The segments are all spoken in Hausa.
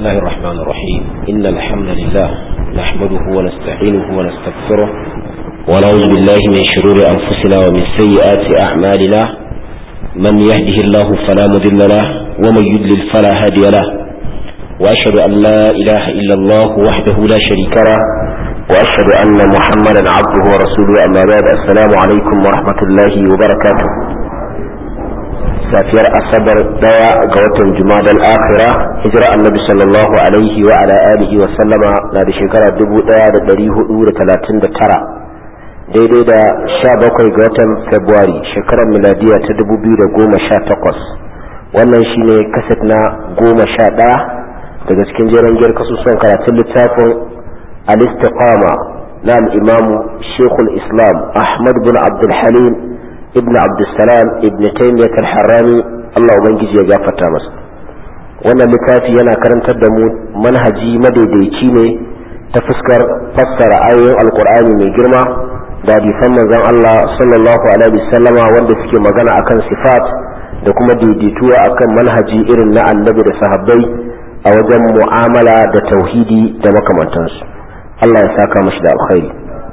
الله الرحمن الرحيم إن الحمد لله نحمده ونستعينه ونستغفره ونعوذ بالله من شرور أنفسنا ومن سيئات أعمالنا من يهده الله فلا مضل له ومن يضلل فلا هادي له وأشهد أن لا إله إلا الله وحده لا شريك له وأشهد أن محمدا عبده ورسوله أما بعد السلام عليكم ورحمة الله وبركاته safiyar asabar daya ga watan jumadal akhira hijira annabi sallallahu alaihi wa ala alihi wa sallama na da shekara 1439 daidai da 17 ga watan february shekarar miladiya ta 2018 wannan shine kaset na 11 daga cikin jeren giyar kasusuwan karatun littafin al-istiqama na al-imamu shekul islam ahmad bin abdul halim ibn abdulsalam ibn taymiyyah al-harrani Allah ubangiji ya gafarta masa wannan littafi yana karantar da mu manhaji madaidaici ne ta fuskar fassara ayoyin alkur'ani mai girma da hadisan manzon Allah sallallahu alaihi wasallama wanda suke magana akan sifat da kuma daidaituwa akan manhaji irin na annabi da sahabbai a wajen mu'amala da tauhidi da makamantansu Allah ya saka mashi da alkhairi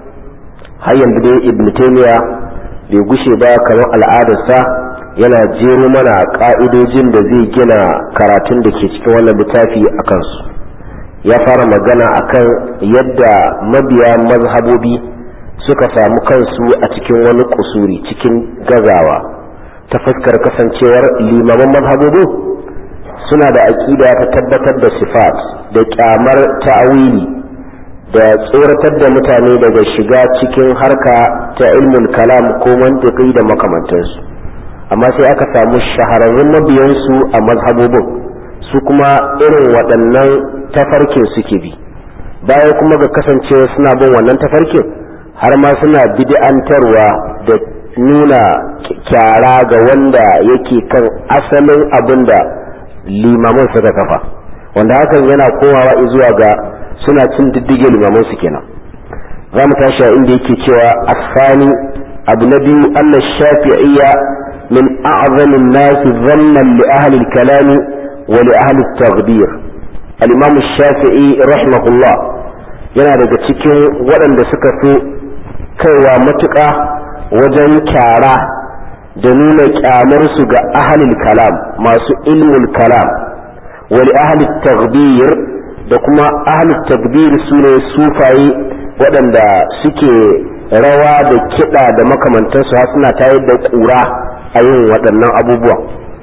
har yanzu dai ibn taymiyyah bai gushe ba kamar al'adarsa yana jero mana ka'idojin da zai gina karatun da ke cikin wannan littafi a kansu ya fara magana akan yadda mabiya mazhabobi suka samu kansu a cikin wani kusuri cikin gazawa ta fuskar kasancewar limaman mazhabobin suna da aƙida ta tabbatar da sifat da kyamar ta'awili da tsoratar da mutane daga shiga cikin harka ta ilmul kalam ko mantiki da makamantansu amma sai aka samu shahararrun mabiyansu a mazhabobin su kuma irin waɗannan tafarkin suke bi bayan kuma ga kasancewa suna bin wannan tafarkin har ma suna bid'antarwa da nuna kyara ga wanda yake kan asalin abin da limaman suka kafa wanda hakan yana komawa zuwa ga suna cin diddige limaman su kenan za mu tashi inda yake cewa asani abu na biyu anna shafi'iyya min a'zami an-nas dhannan li ahli al-kalam wa li ahli at-taghdir al-imam shafi'i rahimahullah yana daga cikin waɗanda suka fi kaiwa matuƙa wajen kyara da nuna kyamar su ga ahli kalam masu ilmul kalam wa li ahli at-taghdir da kuma ahlul takbir su ne sufaye waɗanda suke rawa da kiɗa da makamantansu har suna tayar da ƙura a yin waɗannan abubuwa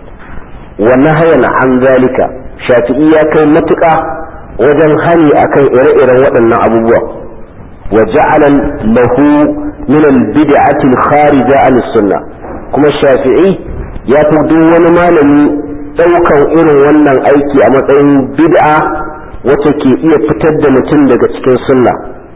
wannan hayan an zalika shafi'i ya kai matuƙa wajen hani akan ire-iren waɗannan abubuwa wa ja'alan lahu min al-bid'ati al-kharija an sunna kuma shafi'i ya fi duk wani malami ɗaukan irin wannan aiki a matsayin bid'a wacce ke iya fitar da mutum daga cikin sunna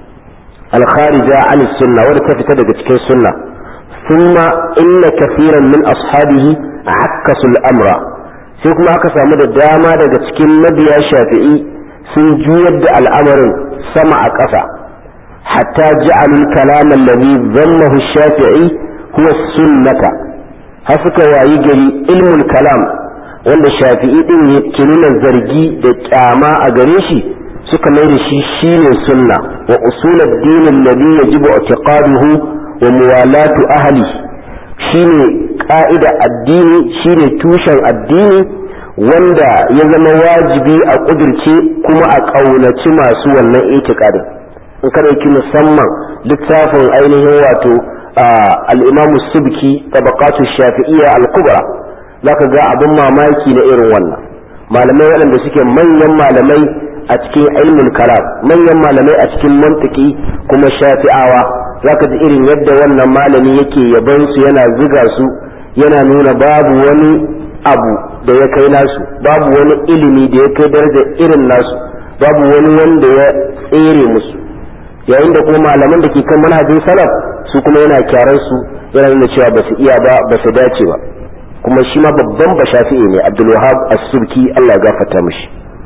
alkharija an sunna wadda ta fita daga cikin sunna thumma inna kafiran min ashabihi akkasu al'amra sai kuma aka samu da dama daga cikin mabiya shafi'i sun juyar da al'amarin sama a ƙasa hatta ja'alu al-kalam alladhi dhammahu shafi'i huwa sunnata har suka wayi gari ilmul kalam wanda shafi'i din ke nuna zargi da kyama a gare shi suka mai da shi shine sunna wa usul ad-din alladhi yajibu i'tiqaduhu wa muwalatu ahli shine ka'ida addini shine tushen addini wanda ya zama wajibi a kudirce kuma a kaunaci masu wannan i'tiqadin in ka dauki musamman littafin ainihin wato al-imamu subki tabaqatu shafi'iyya al-kubra za ka ga abin mamaki na irin wannan malamai waɗanda suke manyan malamai a cikin ilmul kalam manyan malamai a cikin mantiki kuma shafi'awa za ka ji irin yadda wannan malami yake yaban su yana ziga su yana nuna babu wani abu da ya kai nasu babu wani ilimi da ya kai darajar irin nasu babu wani wanda ya tsere musu yayin da kuma malaman da ke kan manhajin salaf su kuma yana kyaran su yana nuna cewa ba su iya ba ba su dace ba kuma shi ma babban bashafi'i ne abdulwahab as-subki Allah ya gafarta mishi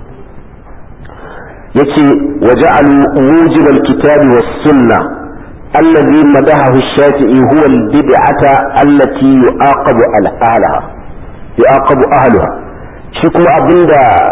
yace waja'alu mujib al-kitabi was-sunnah alladhi madahahu ash-shafi'i huwa al-bid'ata allati yu'aqabu al-ahliha yu'aqabu ahliha shi kuma abinda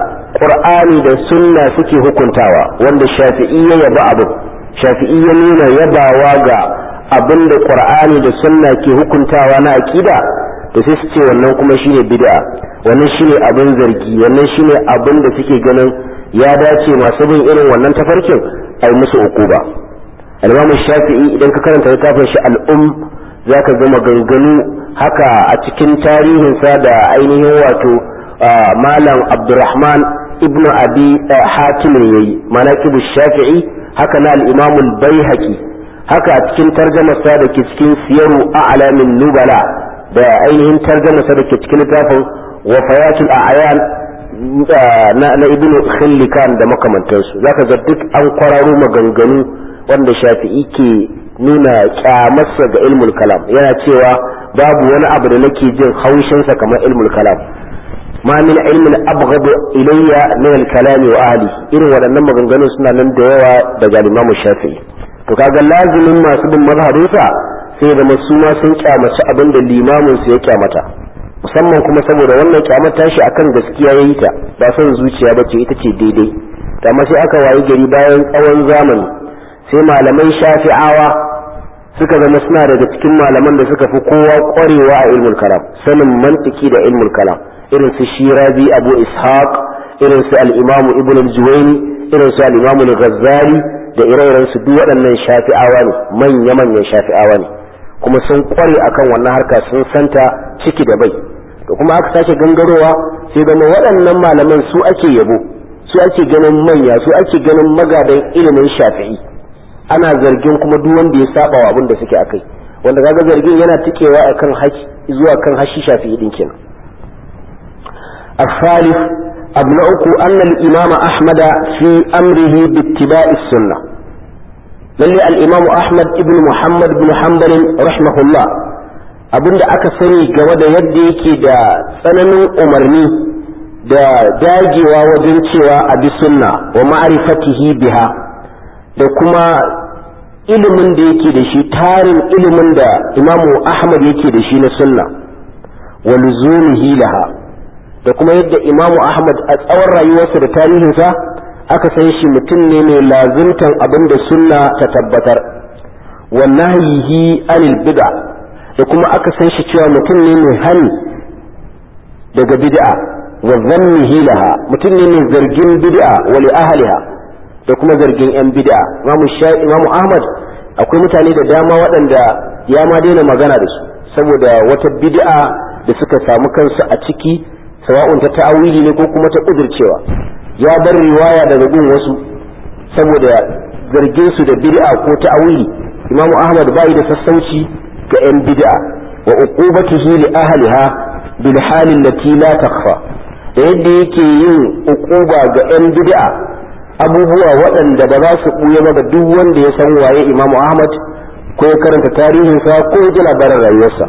qur'ani da sunna suke hukuntawa wanda shafi'i ya yaba abu shafi'i ya nuna yabawa ga abin da qur'ani da sunna ke hukuntawa na aqida to sai su ce wannan kuma shine bid'a wannan shine abin zargi wannan shine abin da suke ganin ya dace masu bin irin wannan tafarkin ai musu ukuba al-imam shafi'i idan ka karanta littafin shi al-um zaka ga maganganu haka a cikin tarihinsa da ainihin wato malam abdurrahman ibnu abi hatim yayi manaqibu shafi'i haka na al-imam al-baihaqi haka a cikin tarjamarsa da ke cikin siyaru a'lamin nubala da ainihin tarjamarsa da ke cikin littafin wafayatul a'yan na ibnu khillikan da makamantansu zaka ga duk an kwararo maganganu wanda shafi'i ke nuna kyamarsa ga ilmul kalam yana cewa babu wani abu da nake jin haushinsa kamar ilmul kalam ma min ilmin abghadu ilayya min al-kalam wa ahli irin waɗannan maganganun suna nan da yawa daga Imam Shafi'i to kaga lazimin masu bin mazhabinsa sai da masu ma sun kyamaci abin da limamin su ya kyamata musamman kuma saboda wannan kyamata shi akan gaskiya yayi ta ba son zuciya bace ita ce daidai amma sai aka wayi gari bayan tsawon zamani sai malamai shafi'awa suka zama suna daga cikin malaman da suka fi kowa kwarewa a ilmul kalam sanin mantiki da ilmul kalam irin su shirazi abu ishaq irin su al-imamu ibn al-juwayni irin su al-imamu al-ghazali da ire-iren su duk waɗannan shafi'awa ne manya-manyan shafi'awa ne kuma sun kware akan wannan harka sun santa ciki da bai to kuma aka sake gangarowa sai zama waɗannan malaman su ake yabo su ake ganin manya su ake ganin magadan ilimin shafi'i ana zargin kuma duk wanda ya saba wa abin da suke akai wanda kaga zargin yana tikewa akan haki zuwa kan hashi shafi'i din kenan الثالث أبنأك أن الإمام أحمد في أمره باتباع السنة للي الإمام أحمد ابن محمد بن حنبل رحمه الله abin da aka sani game da yadda yake da tsananin umarni da dagewa wajen cewa a bi sunna wa ma'rifatihi biha da kuma ilimin da yake da shi tarin ilimin da imamu ahmad yake da shi na sunna wa luzumihi laha da kuma yadda imamu ahmad a tsawon rayuwarsa da tarihinsa aka san shi mutum ne mai lazimtan abin da sunna ta tabbatar wa nahyihi anil bid'a da kuma aka san shi cewa mutum ne mai hani daga bid'a wa zannihi laha mutum ne mai zargin bid'a wa li ahliha da kuma zargin yan bid'a imamu imamu ahmad akwai mutane da dama waɗanda ya ma daina magana da su saboda wata bid'a da suka samu kansu a ciki sawa'un ta ta'awili ne ko kuma ta kudircewa ya bar riwaya daga gun wasu saboda zargin su da bid'a ko ta'awili imamu ahmad bai da sassauci ga yan bid'a wa uqubatihi li ahliha bil halin lati la takhfa da yadda yake yin uquba ga yan bid'a abubuwa waɗanda ba za su ɓuya ba ga duk wanda ya san waye imamu ahmad ko ya karanta tarihinsa ko ya ji labarin rayuwarsa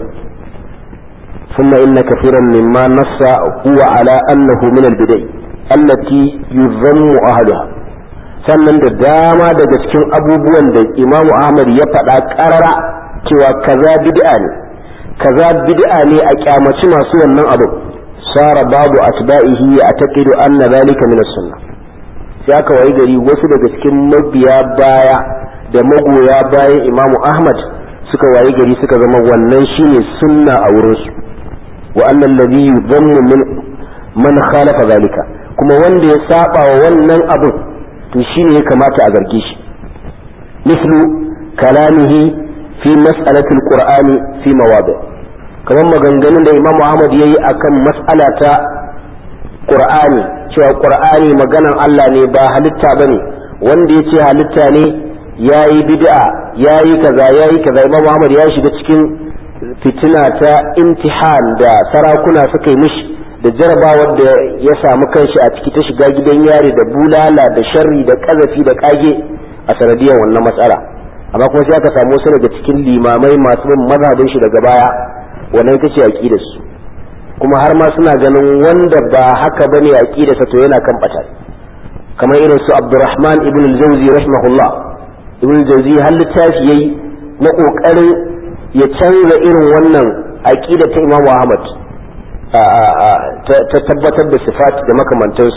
ثم إن كثيرا مما نص هو على أنه من البدع التي يذم أهلها sannan da dama daga cikin abubuwan da imamu ahmad ya faɗa ƙarara cewa kaza bid'a ne kaza bid'a ne a kyamaci masu wannan abu sara babu asba'ihi ya taqidu anna zalika min as-sunnah sai aka wayi gari wasu daga cikin mabiya baya da magoya bayan imamu ahmad suka wayi gari suka zama wannan shine sunna a wurinsu wa annan ladhi yudhammu min man khalafa zalika kuma wanda ya saba wa wannan abun to shine ya kamata a zarge shi mislu kalamihi fi mas'alatil qur'ani fi mawadi kamar maganganun da imamu ahmad yayi akan mas'ala ta qur'ani cewa qur'ani maganan Allah ne ba halitta bane wanda yace halitta ne yayi bid'a yayi kaza yayi kaza imamu ahmad ya shiga cikin fitina ta imtihan da sarakuna suka yi mishi da jarabawar da ya samu kanshi a ciki ta shiga gidan yari da bulala da sharri da kazafi da kage a sanadiyar wannan matsala amma kuma sai aka samu wasu daga cikin limamai masu bin mazhabin shi daga baya wannan ita ce aqidar su kuma har ma suna ganin wanda ba haka bane aqidar sa to yana kan bata kamar irin su Abdurrahman ibn al-Jawzi rahimahullah ibn al-Jawzi har littafi yayi na kokarin ya canza irin wannan aqida ta Imam Ahmad ta tabbatar da sifat da makamantansu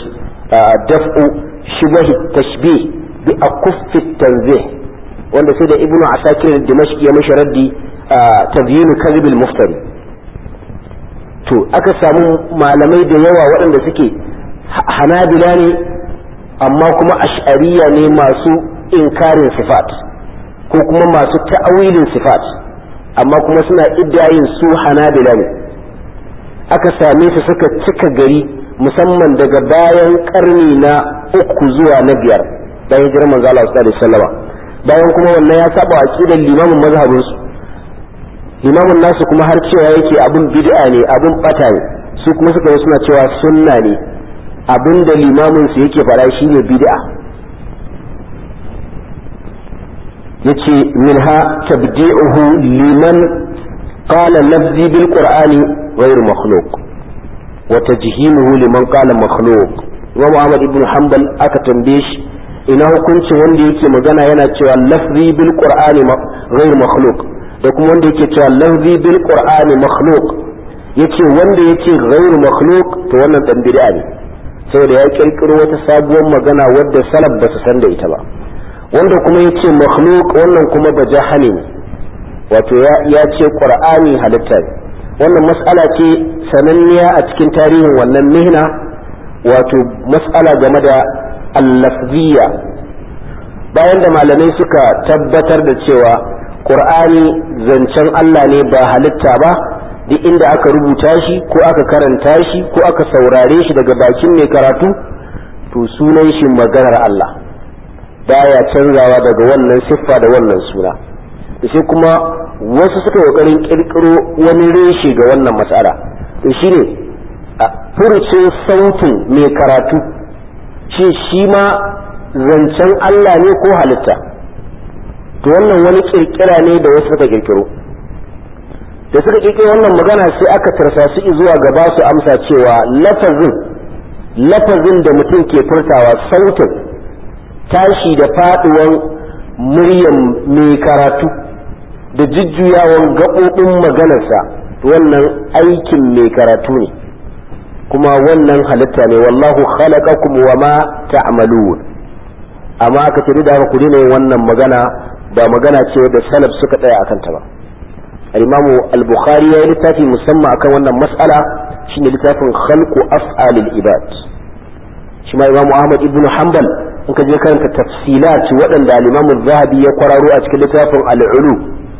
daf'u shibahi tashbih bi akuffi tanzih wanda sai da ibnu asakir dimashqi ya mashi raddi tabyinu kadhibil muftari to aka samu malamai da yawa waɗanda suke hanabila ne amma kuma ash'ariya ne masu inkarin sifat ko kuma masu ta'awilin sifat amma kuma suna iddayin su hanabila ne aka same su suka cika gari musamman daga bayan karni na uku zuwa na biyar bayan hijirar manzo Allah sallallahu alaihi wasallam bayan kuma wannan ya saba aqidar limamin mazhabin su limamin nasu kuma har cewa yake abin bid'a ne abin bata ne su kuma suka yi suna cewa sunna ne abin da limamin su yake fara shine bid'a yace minha tabdi'uhu liman qala lafzi bil qur'ani ghayr makhluq wa tajhimuhu liman qala makhluq Imam Ahmad ibn Hanbal aka tambaye shi ina hukuncin wanda yake magana yana cewa lafzi bil qur'ani ghayr makhluq da kuma wanda yake cewa lafzi bil qur'ani makhluq yace wanda yake ghayr makhluq to wannan dan bid'a ne saboda ya kirkiro wata sabuwar magana wadda salaf ba su san da ita ba wanda kuma ya ce makhluk wannan kuma ba jahani ne wato ya ce qur'ani halitta ne wannan mas'ala ce sananniya a cikin tarihin wannan mihna wato mas'ala game da allafziya bayan da malamai suka tabbatar da cewa qur'ani zancen Allah ne ba halitta ba duk inda aka rubuta shi ko aka karanta shi ko aka saurare shi daga bakin mai karatu to sunan shi maganar Allah baya canzawa daga wannan siffa da wannan suna sai kuma wasu suka kokarin kirkiro wani reshe ga wannan matsala to shine a furucin sautin mai karatu shi shi ma zancen Allah ne ko halitta to wannan wani kirkira ne da wasu suka kirkiro da suka kirkiro wannan magana sai aka tarsa su zuwa gaba su amsa cewa lafazin lafazin da mutum ke furtawa sautin tashi da faduwan muryan mai karatu da jujjuyawan gaɓoɓin maganarsa wannan aikin mai karatu ne kuma wannan halitta ne wallahu khalaqakum wa ma ta'malun amma aka ce da ku daina yin wannan magana ba magana ce da salaf suka tsaya akan ta ba al-imamu al-bukhari ya yi littafi musamman akan wannan mas'ala shine littafin khalqu af'alil ibad shi ma imamu ahmad ibn hanbal in ka je karanta tafsilat waɗanda al-imamu zahabi ya kwararo a cikin littafin al-ulu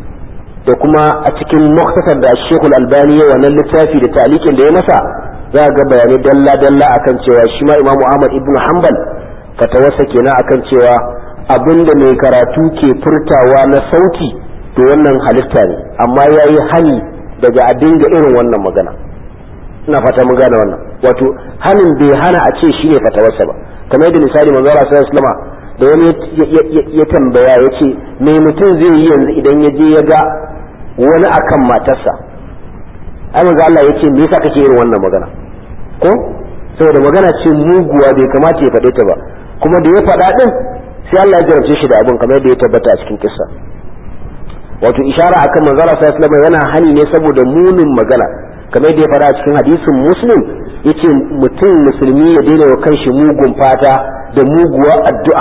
da kuma a cikin muktasar da shekul albani ya wannan littafi da talikin da ya masa za ga bayanai dalla dalla akan cewa shi ma imamu ahmad ibn hanbal fatawarsa kenan akan cewa abinda mai karatu ke furtawa na sauti to wannan halitta ne amma ya yi hani daga a dinga irin wannan magana ina fata mun gane wannan wato hanin bai hana a ce shine fatawarsa ba kamar yadda misali manzo Allah sallallahu alaihi da wani ya tambaya ya ce me mutum zai yi yanzu idan ya je ya ga wani akan matarsa ai manzo Allah ya ce me yasa kake irin wannan magana ko saboda magana ce muguwa bai kamata ya faɗe ta ba kuma da ya faɗa din sai Allah ya jarabce shi da abin kamar yadda ya tabbata a cikin kissa wato ishara akan manzo Allah sallallahu alaihi yana hani ne saboda munin magana kamar yadda ya faɗa a cikin hadisin muslim yace mutum musulmi ya daina wa kanshi mugun fata da muguwa addu'a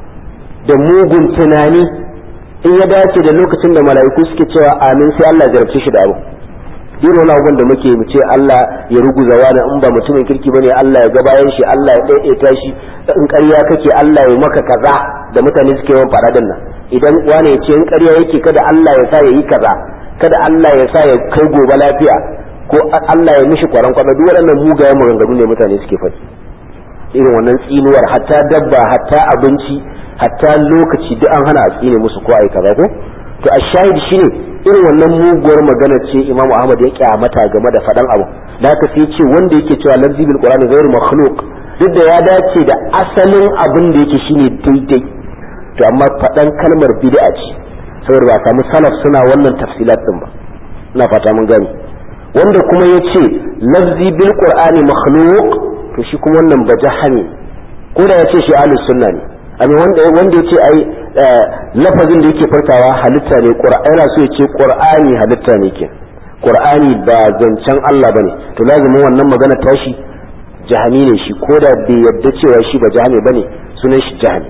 da mugun tunani in ya dace da lokacin da mala'iku suke cewa amin sai Allah ya jarabce shi da abu irin wani abubuwan da muke mu ce Allah ya ruguza wani in ba mutumin kirki bane Allah ya ga bayan shi Allah ya daidaita shi in ƙarya kake Allah ya maka kaza da mutane suke yawan faradin nan idan wani ya ce in ƙarya yake kada Allah ya sa ya yi kaza kada Allah ya sa ya kai gobe lafiya ko Allah ya mishi kwaran kwaba duk waɗannan mugayen maganganu ne mutane suke faɗi irin wannan tsinuwar hatta dabba hatta abinci hatta lokaci duk an hana a tsine musu ko ai kaza ko to a shahid shine irin wannan muguwar magana ce Imam Ahmad ya kyamata game da faɗan abu da haka sai ce wanda yake cewa lafzi bil qur'ani ghairu makhluq duk da ya dace da asalin abin da yake shine daidai to amma faɗan kalmar bid'a ce saboda ba samu salaf suna wannan tafsilat din ba ina fata mun gani wanda kuma ya ce lafzi bil qur'ani makhluq to shi kuma wannan bajahani ko da ya ce shi ahlus sunna ne amma wanda wanda ya ce ai lafazin da yake farkawa halitta ne qur'ani so ya ce qur'ani halitta ne ke qur'ani ba zancen Allah bane to lazimin wannan magana tashi jahami ne shi ko da bai yadda cewa shi ba jahami bane sunan shi jahami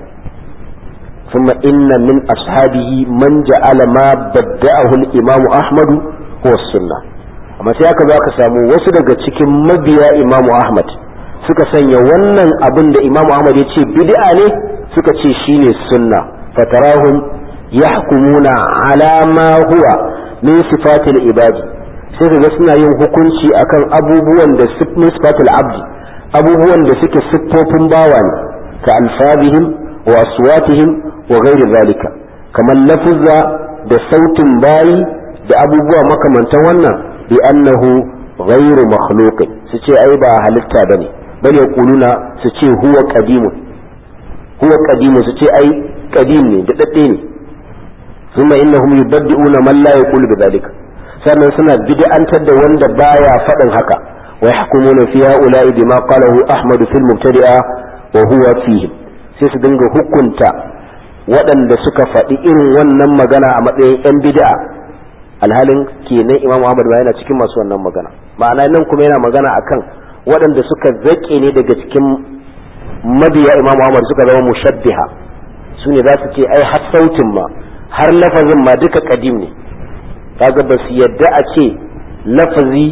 ثم إن من أصحابه من جعل ما بدأه الإمام أحمد هو السنة amma sai aka za ka samu wasu daga cikin mabiya imamu ahmad suka sanya wannan abin da imamu ahmad ya ce bid'a ne suka ce shine sunna fatarahum yahkumuna ala ma huwa min sifatil ibadi sai kaga suna yin hukunci akan abubuwan da min sifatil abdi abubuwan da suke siffofin bawa ne ka alfabihim wa aswatihim wa ghairi zalika kamar lafuzza da sautin bayi da abubuwa makamantan wannan bi annahu ghairu makhluqin su ce ai ba halitta bane bal yaquluna su ce huwa qadimun huwa qadimun su ce ai qadim ne da dadde ne thumma innahum yubaddi'una man la yaqulu bidhalika sannan suna bid'antar da wanda baya faɗin haka wa yahkumuna fi ha'ula'i bima qalahu ahmad fil mubtadi'a wa huwa fihim sai su dinga hukunta waɗanda suka faɗi irin wannan magana a matsayin 'yan bid'a alhalin kenan imam Muhammad ba yana cikin masu wannan magana ma'ana nan kuma yana magana akan waɗanda suka zaƙe ne daga cikin mabiya imam Muhammad suka zama mushabbiha su ne za su ce ai har sautin ma har lafazin ma duka kadim ne kaga ba su yadda a ce lafazi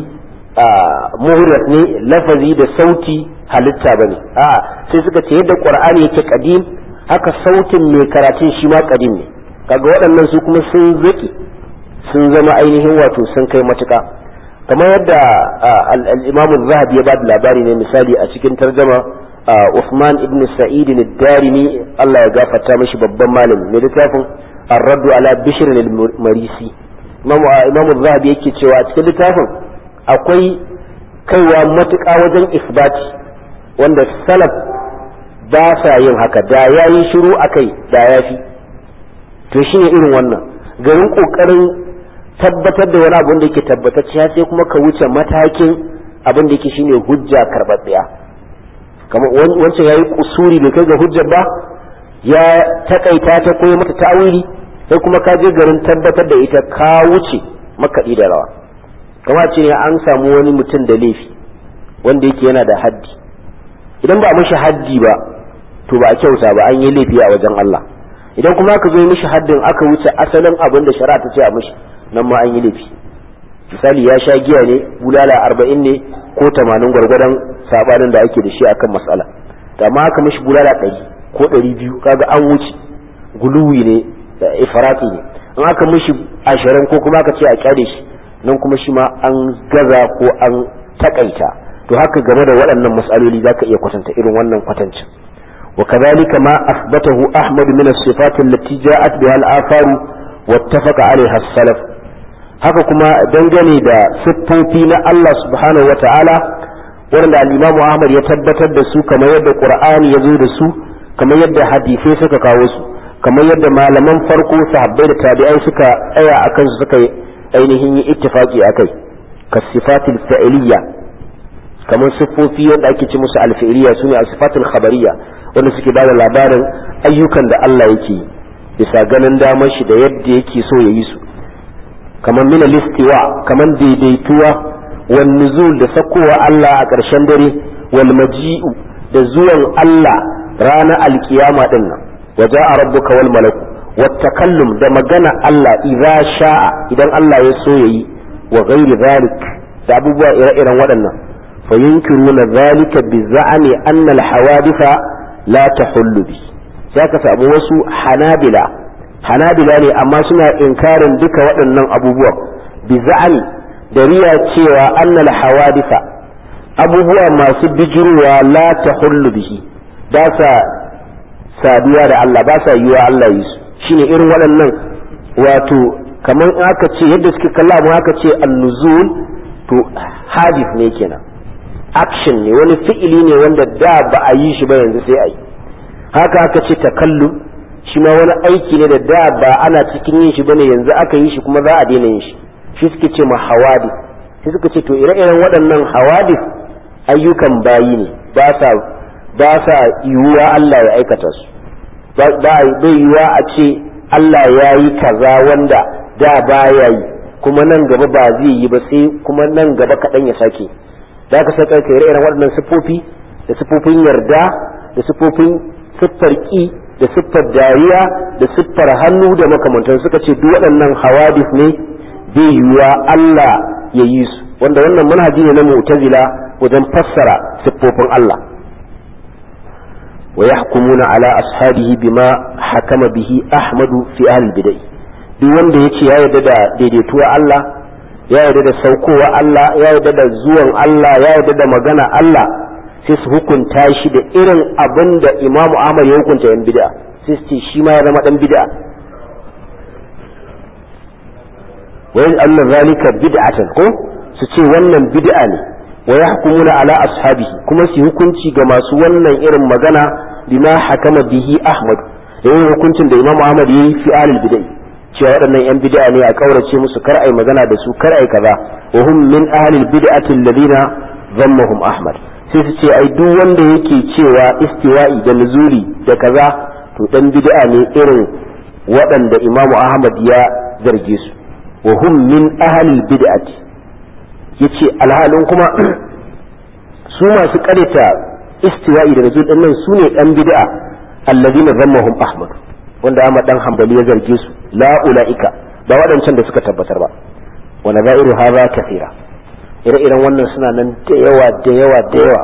muhrat ne lafazi da sauti halitta bane a sai suka ce yadda qur'ani yake kadim haka sautin mai karatun shi ma kadim ne kaga waɗannan su kuma sun zaki sun zama ainihin wato sun kai matuka kamar yadda al-imam zahabi ya ba da labari ne misali a cikin tarjama Uthman ibn Sa'id ad-Darimi Allah ya gafarta mishi babban malami mai littafin ar-raddu ala bishr al-marisi imam zahabi yake cewa a cikin littafin akwai kaiwa matuƙa wajen isbati wanda salaf ba sa yin haka da ya yi shiru a kai da ya fi to shi ne irin wannan garin ƙoƙarin tabbatar da wani abin da yake tabbatacciya sai kuma ka wuce matakin abin da yake shine hujja karɓaɓɓiya kamar wancan ya yi kusuri bai kai ga hujjar ba ya takaita ta koyi mata ta'awili sai kuma ka je garin tabbatar da ita ka wuce makaɗi da rawa kamar ce an samu wani mutum da laifi wanda yake yana da haddi idan ba a mishi haddi ba to ba a kyauta ba an yi laifi a wajen Allah idan kuma aka zo mishi haddin aka wuce asalin abin da shari'a ta ce a mishi nan ma an yi laifi misali ya sha giya ne bulala arba'in ne ko tamanin gwargwadon sabanin da ake da shi akan matsala da amma aka mishi bulala ɗari ko ɗari biyu kaga an wuce guluwi ne da ifrati ne in aka mishi ashirin ko kuma aka ce a kyale shi nan kuma shi ma an gaza ko an takaita to haka game da waɗannan matsaloli za ka iya kwatanta irin wannan kwatancin wa kadhalika ma asbatahu ahmad min as-sifat allati ja'at biha al-athar wattafaqa 'alayha as-salaf haka kuma dangane da siffofi na Allah subhanahu wa ta'ala wanda al-imam ahmad ya tabbatar da su kamar yadda qur'ani ya zo da su kamar yadda hadisai suka kawo su kamar yadda malaman farko sahabbai da tabi'ai suka tsaya akan su suka ainihin yi ittifaqi akai kasifatil fa'iliyya kamar siffofi yadda ake ci musu alfi'iliya su ne asifatul khabariya wanda suke ba da labarin ayyukan da Allah yake bisa ganin damar shi da yadda yake so ya yi su kamar mina listiwa kamar daidaituwa wal nuzul da sakowa Allah a ƙarshen dare wal maji'u da zuwan Allah ranar alkiyama din nan wa ja'a rabbuka wal malaku wat takallum da magana Allah idza sha'a idan Allah ya so yayi wa ghairi zalik da abubuwa ire-iren waɗannan فينكرون ذلك بزعم أن الحوادث لا تحل به ذاك سأبو وسو حنابلة حنابلة ne amma suna inkarin duka waɗannan abubuwa biza'ani da riya cewa annal hawadisa abubuwa masu bijirwa la tahullu bihi ba sa saduwa da Allah ba sa yiwa Allah yi su shine irin waɗannan wato kamar aka ce yadda suke kalla mu aka ce an-nuzul to hadith ne kenan action ne wani fi'ili ne wanda da ba a yi shi ba yanzu sai a yi haka aka ce takallum shi ma wani aiki ne da da ba ana cikin yin shi bane yanzu aka yi shi kuma za a daina yin shi shi suke ce ma hawadi shi suka ce to ire-iren waɗannan hawadi ayyukan bayi ne ba sa ba sa yiwuwa Allah ya aikata su ba bai yiwuwa a ce Allah ya yi kaza wanda da ba ya yi kuma nan gaba ba zai yi ba sai kuma nan gaba kaɗan ya sake da aka saka kai irin waɗannan siffofi da siffofin yarda da siffofin siffar ki da siffar dariya da siffar hannu da makamantan suka ce duk waɗannan hawadis ne bai yiwuwa Allah ya yi su wanda wannan manhaji ne na mu'tazila wajen fassara siffofin Allah wa yahkumuna ala ashabihi bima hakama bihi ahmadu fi ahli bid'ah duk wanda yace ya yarda da daidaituwa Allah ya yarda da saukowa Allah ya yarda da zuwan Allah ya yarda da magana Allah sai su hukunta shi da irin abin da Imam Ahmad ya hukunta yan bid'a sai su ce shi ma ya zama dan bid'a wa yaj'aluna zalika bid'atan ko su ce wannan bid'a ne wa yahkumuna ala ashabihi kuma su hukunci ga masu wannan irin magana bima hakama bihi Ahmad da yin hukuncin da Imam Ahmad yayi fi alil bid'ah cewa waɗannan yan bid'a ne a kaurace musu kar ai magana da su kar ai kaza wa hum min ahli bid'ati alladhina dhammahum Ahmad sai su ce ai duk wanda yake cewa istiwa'i da nuzuli da kaza to dan bid'a ne irin waɗanda Imam Ahmad ya zarge su wa hum min ahli bid'ati yace alhalin kuma su masu karita istiwa'i da nuzul din nan sune dan bid'a alladhina dhammahum Ahmad wanda Ahmad dan Hanbali ya zarge su la ulaika ba waɗancan da suka tabbatar ba wa nadairu hadha kathira ire-iren wannan suna nan da yawa da yawa da yawa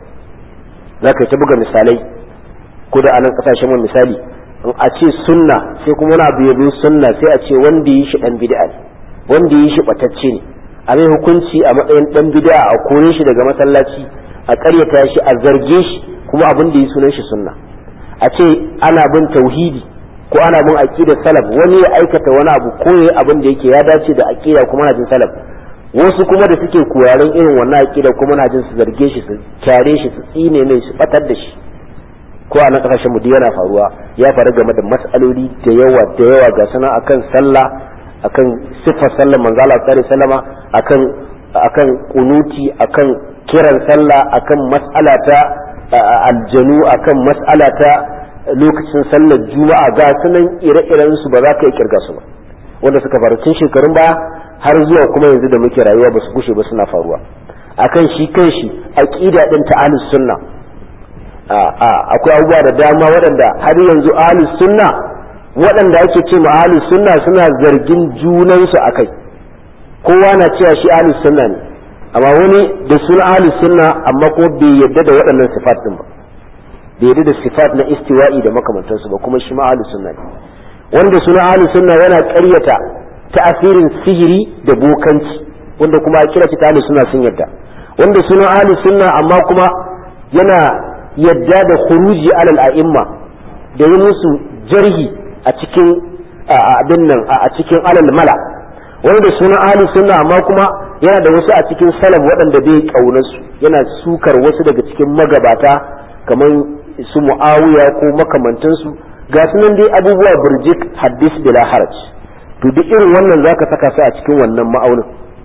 zaka ta buga misalai ko da anan kasashen mu misali in a ce sunna sai kuma wani abu ya zo sunna sai a ce wanda yi shi dan bid'a ne wanda yi shi batacce ne a mai hukunci a matsayin dan bid'a a kore shi daga masallaci a karyata shi a zarge shi kuma abin da yi sunan shi sunna a ce ana bin tauhidi ko ana bin aqidar salaf wani ya aikata wani abu ko yayi abin da yake ya dace da aqida kuma na jin salaf wasu kuma da suke koyarin irin wannan aqida kuma na jin su zarge shi su kyare shi su tsine mai su batar da shi ko a nan kasashen mu duk yana faruwa ya faru game da mas'aloli da yawa da yawa ga sana akan sallah akan sifar sallar manzo Allah sallallahu alaihi wasallama akan akan kunuti akan kiran sallah akan mas'ala ta aljanu akan mas'ala ta lokacin sallar juma'a ga sunan ire-iren su ba za ka yi kirga su ba wanda suka faru tun shekarun baya har zuwa kuma yanzu da muke rayuwa ba su gushe ba suna faruwa akan shi kan shi aqida din ta ahlus sunna akwai abubuwa da dama waɗanda har yanzu ahlus sunna waɗanda ake ce ma ahlus sunna suna zargin junansu akai kowa na cewa shi ahlus sunna ne amma wani da suna ahlus sunna amma ko bai yadda da waɗannan sifat din ba bai yadda da sifat na istiwa'i da makamantansu ba kuma shi ma ahlus sunna ne wanda suna ahlus sunna yana ƙaryata ta'asirin sihiri da bokanci wanda kuma a kira ta ahlus sunna sun yadda wanda suna ahlus sunna amma kuma yana yadda da khuruji alal a'imma da yi musu jarhi a cikin abin nan a cikin alal mala wanda suna ahlus sunna amma kuma yana da wasu a cikin salaf waɗanda bai kaunar su yana sukar wasu daga cikin magabata kamar su muawiya ko makamantansu ga sunan dai abubuwa burjik hadis bila haraj to duk irin wannan zaka saka su a cikin wannan ma'aunin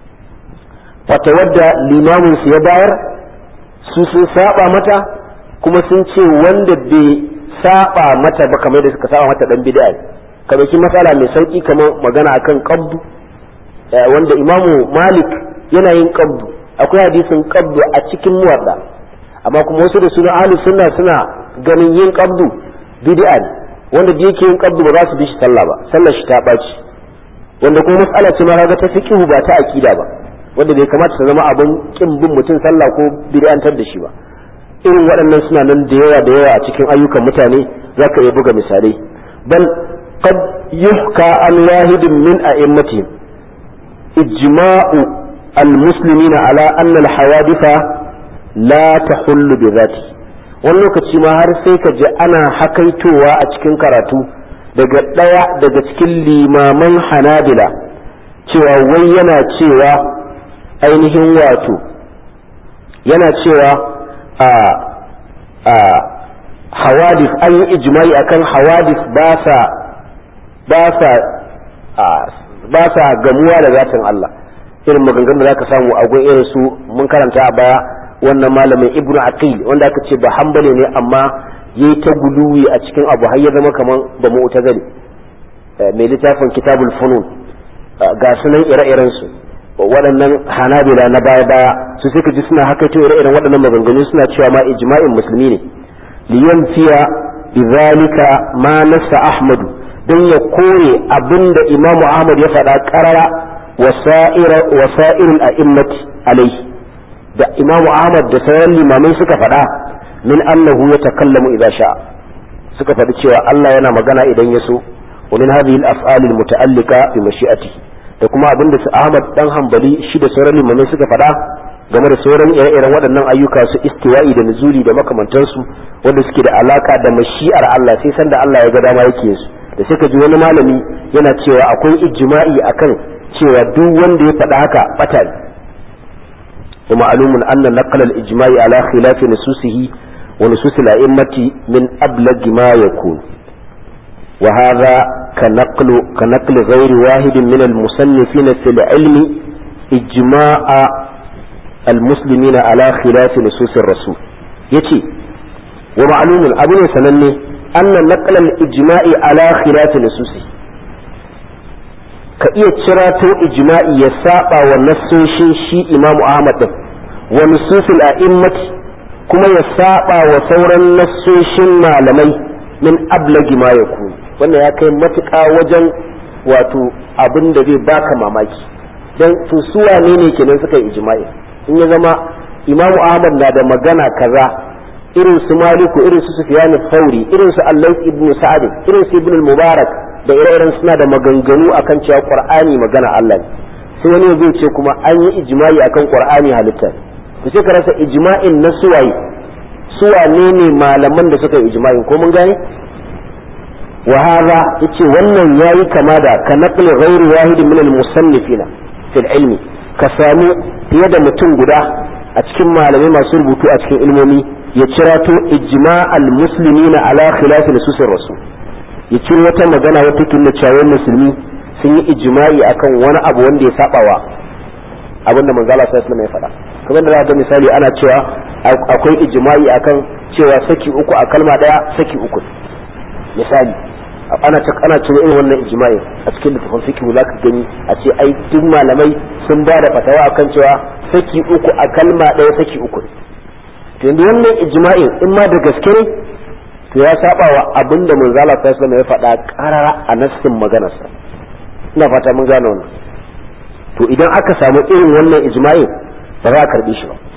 fata wadda limamin su ya bayar su sun saba mata kuma sun ce wanda bai saba mata ba kamar da suka saba mata dan bid'a ka dauki matsala mai sauki kamar magana akan qabdu wanda imamu malik yana yin qabdu akwai hadisin qabdu a cikin muwadda amma kuma wasu da suna ahlus sunna suna ganin yin qabdu bid'a ne wanda da yake yin qabdu ba za su bi shi sallah ba sallar shi ta baci wanda kuma matsala ce ma ga ta fiqhu ba ta akida ba wanda bai kamata ta zama abin kin bin mutum sallah ko bid'antar da shi ba irin waɗannan suna nan da yawa da yawa a cikin ayyukan mutane za ka iya buga misalai bal qad yuhka an wahidin min a'immatihim ijma'u al-muslimin ala anna al-hawaditha la tahullu bi dhati wani lokaci ma har sai ka ji ana hakaitowa a cikin karatu daga ɗaya daga cikin limaman hanabila cewa wai yana cewa ainihin wato yana cewa a a hawadis an yi ijma'i akan hawadis ba sa ba sa ba sa gamuwa da zatin Allah irin maganganun da zaka samu a gun irin su mun karanta a baya wannan malamin ibnu aqil wanda aka ce ba hanbali ne amma yayi ta guluwi a cikin abu har ya zama kaman ba mu'tazili mai littafin kitabul funun ga sunan ire-iren su waɗannan hanabila na baya baya su suka ji suna haka to irin waɗannan maganganu suna cewa ma ijma'in musulmi ne liyan fiya bizalika ma nassa ahmadu don ya kore abinda imamu ahmad ya faɗa ƙarara wasa'irul a'immati alaihi da imamu ahmad da sauran limamai suka faɗa min annahu ya takallamu idza sha'a suka faɗi cewa Allah yana magana idan ya so wa min hadhihi al-af'al al-muta'allika bi mashi'atihi da kuma abin da su Ahmad dan Hanbali shi da sauran limamai suka faɗa game da sauran ire-iren waɗannan ayyuka su istiwa'i da nuzuli da makamantansu wanda suke da alaka da mashi'ar Allah sai san da Allah ya ga dama yake su da sai ka ji wani malami yana cewa akwai ijma'i akan cewa duk wanda ya faɗa haka bata ne ومعلوم أن نقل الإجماع على خلاف نصوصه ونصوص الأئمة من أبلغ ما يكون وهذا كنقل كنقل غير واحد من المصنفين في العلم إجماع المسلمين على خلاف نصوص الرسول يتي ومعلوم أبو سنني أن نقل الإجماع على خلاف نصوصه ka iya cirato ijma'i ya saba wa nassoshin shi imamu ahmad din wa nususul a'immati kuma ya saba wa sauran nassoshin malamai min ablagi ma yakun wannan ya kai matuƙa wajen wato abin da zai baka mamaki dan to su wane ne kenan suka yi ijma'i in ya zama imamu ahmad na da magana kaza irin su maliku irin su sufyan fauri irin su allah ibn sa'ad irin su ibn mubarak da ire-iren suna da maganganu akan cewa qur'ani magana Allah ne sai wani zai ce kuma an yi ijma'i akan qur'ani halitta to sai ka rasa ijma'in na suwaye suwane ne malaman da suka yi ijma'in ko mun gane wa hadha yace wannan yayi kama da ka naqli ghairi wahid min al-musannifina fil ilmi ka samu fiye da mutum guda a cikin malamai masu rubutu a cikin ilmomi ya cirato ijma'al muslimina ala khilafi nususir rasul ya ciro wata magana wata kinna cewa musulmi sun yi ijma'i akan wani abu wanda ya sabawa abinda manzo Allah sallallahu alaihi wasallam ya faɗa kamar da ga misali ana cewa akwai ijma'i akan cewa saki uku a kalma daya saki uku misali ana ta ana ciro irin wannan ijma'i a cikin littafin fiqh zaka gani a ce ai duk malamai sun ba da fatawa akan cewa saki uku a kalma daya saki uku to yanzu wannan ijma'in in ma da gaske ne to ya saba wa abin da manzo Allah sallallahu alaihi ya faɗa karara a nassin maganarsa ina fata mun gane wannan to idan aka samu irin wannan ijma'i ba za a karbi shi ba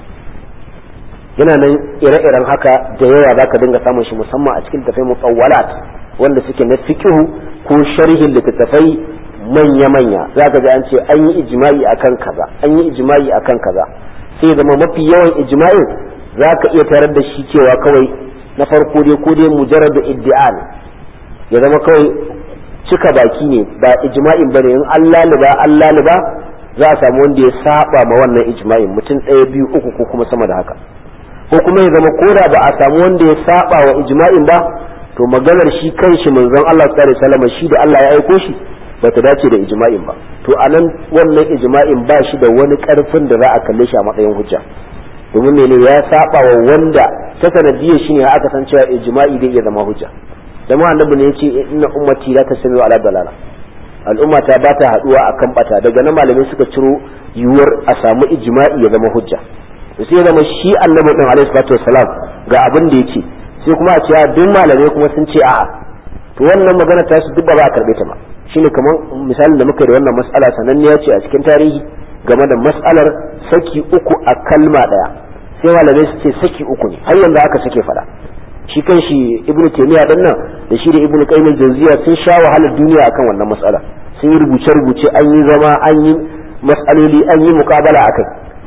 yana nan ire-iren haka da yawa zaka dinga samun shi musamman a cikin tafai mutawwalat wanda suke na fiqhu ko sharhin littattafai manya-manya zaka ga an ce an yi ijma'i akan kaza an yi ijma'i akan kaza sai zama mafi yawan ijma'in zaka iya tarar da shi cewa kawai na farko dai ko dai mujarrad iddia ne ya zama kawai cika baki ne ba ijma'in bane in Allah liba Allah liba za a samu wanda ya saba ma wannan ijma'in mutum ɗaya biyu uku ko kuma sama da haka ko kuma ya zama koda ba a samu wanda ya saba wa ijma'in ba to maganar shi kanshi manzon Allah sallallahu alaihi wasallam shi da Allah ya aiko shi bata dace da ijma'in ba to anan wannan ijma'in ba shi da wani karfin da za a kalle shi a matsayin hujja domin mene ya saba wa wanda ta sanadiyar shi ne aka san cewa ijma'i zai iya zama hujja dama annabi ne yace inna ummati la tasmi'u ala dalala al'umma ta ba ta haduwa akan bata daga nan malamai suka ciro yiwuwar a samu ijma'i ya zama hujja to sai zama shi annabi din alaihi salatu wassalam ga abin da yake sai kuma a ce duk malamai kuma sun ce a'a to wannan magana ta su duk ba a karbe ta ba shine kamar misalin da muka yi da wannan mas'ala sananniya ce a cikin tarihi game da mas'alar saki uku a kalma daya sai malamai su ce saki uku ne har yanzu aka sake fada shi kan shi ibnu taymiya dan nan da shi da ibnu qayyim jawziya sun sha wahalar duniya akan wannan mas'ala sun yi rubuce rubuce an yi zama an yi mas'aloli an yi muqabala akai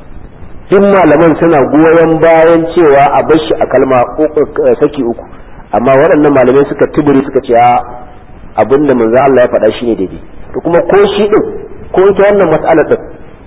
duk malaman suna goyon bayan cewa a bar shi a kalma saki uku amma waɗannan malamai suka tuburi suka ce abinda manzo Allah ya faɗa shine daidai to kuma ko shi din ko ita wannan mas'alar din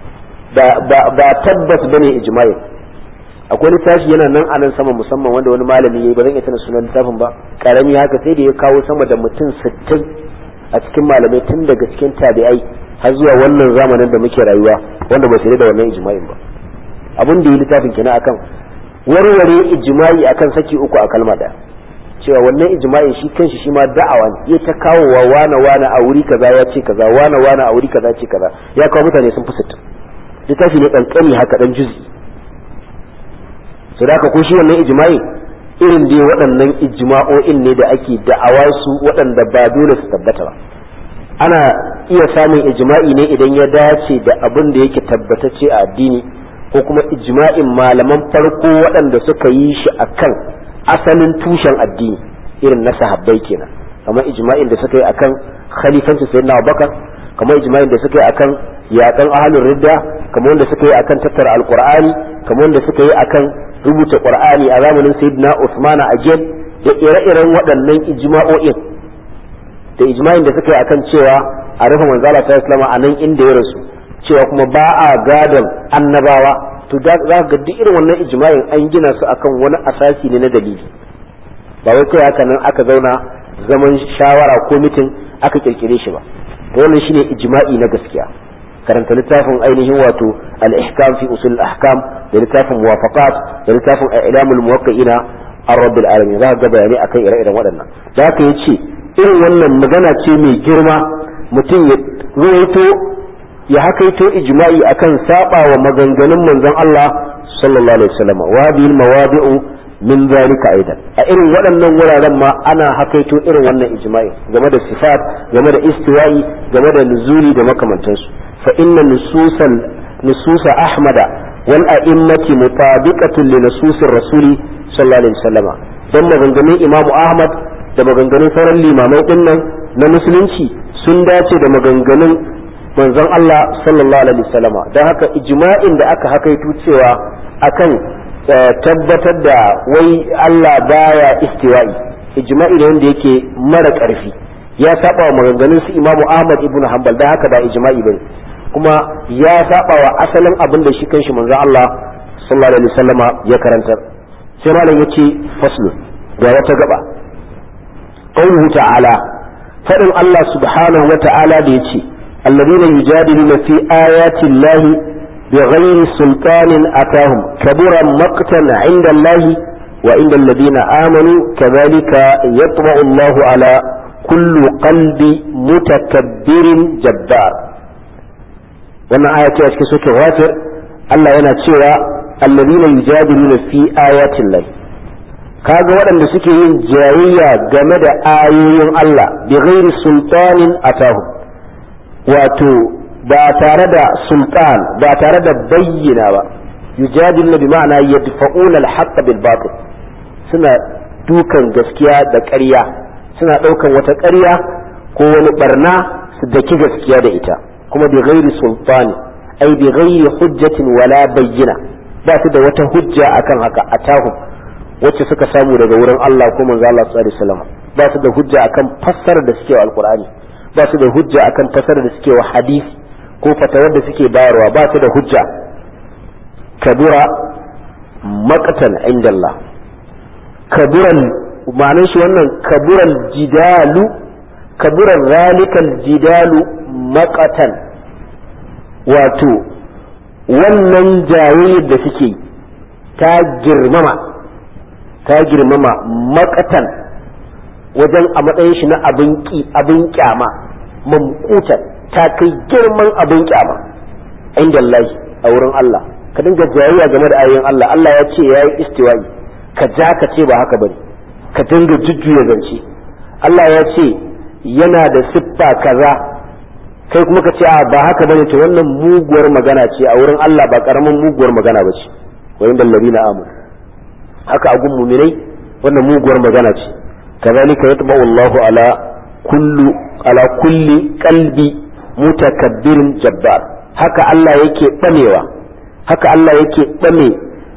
ba tabbas bane ijma'i akwai littafi yana nan a nan sama musamman wanda wani malami yayi ba zan iya tana sunan littafin ba karami haka sai da ya kawo sama da mutum sittin a cikin malamai tun daga cikin tabi'ai har zuwa wannan zamanin da muke rayuwa wanda ba su da wannan ijma'in ba abin da yi littafin kenan akan warware ijma'i akan saki uku a kalma daya cewa wannan ijma'in shi kanshi shi ma da'awa ne ya ta kawowa wana wana a wuri kaza ya ce kaza wana wana a wuri kaza ce kaza ya kawo mutane sun fi sittin littafi ne kankani haka dan juzi su da ko shi wannan ijma'i irin dai waɗannan ijma'o'in ne da ake da'awa su waɗanda ba dole su tabbata ba ana iya samun ijma'i ne idan ya dace da abin da yake tabbatacce a addini ko kuma ijma'in malaman farko waɗanda suka yi shi akan asalin tushen addini irin na sahabbai kenan kamar ijma'in da suka yi akan khalifancin sayyidina Abubakar kamar ijma'in da suka yi akan yaƙan ahlul ridda kamar wanda suka yi akan tattara alqur'ani kamar wanda suka yi akan rubuta qur'ani a zamanin sayyidina Usman a gen da ire-iren waɗannan ijma'o'in da ijma'in da suka yi akan cewa a rufe manzala ta islama a nan inda ya rasu cewa kuma ba a gadon annabawa to za ka ga duk irin wannan ijma'in an gina su akan wani asasi ne na dalili ba wai kai haka nan aka zauna zaman shawara ko mitin aka kirkire shi ba to wannan shine ijma'i na gaskiya karanta littafin ainihin wato al-ihkam fi usul al-ahkam da littafin muwafaqat da littafin i'lamul muwaqqi'ina ar-rabbil alamin za ka ga bayani akan ire-iren waɗannan da haka yace irin wannan magana ce mai girma mutum ya ruwaito ya hakaito ijma'i akan saba wa maganganun manzon Allah sallallahu alaihi wasallam wa bil mawadi'u min zalika aidan a irin waɗannan wuraren ma ana hakaito irin wannan ijma'i game da sifat game da istiwa'i game da nuzuli da makamantansu fa inna nususan nususa ahmada wal a'immati mutabiqatun li nususir rasuli sallallahu alaihi wasallam dan maganganun imamu ahmad da maganganun sauran limamai dinnan na musulunci sun dace da maganganun manzon Allah sallallahu alaihi wasallama don haka ijma'in da aka hakaito cewa akan tabbatar da wai Allah baya istiwa'i ijma'i ne wanda yake mara ƙarfi ya saba wa maganganun su Imam Ahmad ibn Hanbal don haka ba ijma'i bane kuma ya saba wa asalin abin da shi kanshi manzon Allah sallallahu alaihi wasallama ya karantar sai malam yace faslu ga wata gaba qawluhu ta'ala fadin Allah subhanahu wa ta'ala da yace الذين يجادلون في آيات الله بغير سلطان أتاهم كبر مقتا عند الله وعند الذين آمنوا كذلك يطبع الله على كل قلب متكبر جبار wannan aya ce a cikin soke ghafir Allah yana cewa alladhina yujadiluna fi ayatin lahi kaga waɗanda suke yin jayayya game da ayoyin Allah bi ghairi sultanin atahu wato ba tare da sultan ba tare da bayyana ba yujadiluna bi ma'ana yadfa'una al-haqq bil batil suna dukan gaskiya da ƙarya suna ɗaukan wata ƙarya ko wani barna su daki gaskiya da ita kuma bi ghairi sultani ai bi ghairi hujjatin wala bayyina ba su da wata hujja akan haka atahu wacce suka samu daga wurin Allah ko manzo Allah sallallahu alaihi wasallam ba su da hujja akan fassarar da suke wa alqur'ani ba su da hujja akan fassarar da suke wa hadisi ko fatawar da suke bayarwa ba su da hujja kabura maqtan inda Allah kaburan ma'anar shi wannan kaburan jidalu kaburan zalikal jidalu maqatan wato wannan jayayyar da suke ta girmama ta girmama makatan wajen a matsayin shi na abin ki abin kyama mamkutan ta kai girman abin kyama inda Allah a wurin Allah ka dinga jayayya game da ayoyin Allah Allah ya ce yayi istiwa'i ka ja ka ce ba haka bane ka dinga jujjuya zance Allah ya ce yana da siffa kaza kai kuma ka ce a ba haka bane to wannan muguwar magana ce a wurin Allah ba karamin muguwar magana ba ce wa inda ladina amanu haka a gun muminai wannan muguwar magana ce kazalika yatba'u Allahu ala kullu ala kulli qalbi mutakabbirin jabbar haka Allah yake bamewa haka Allah yake bame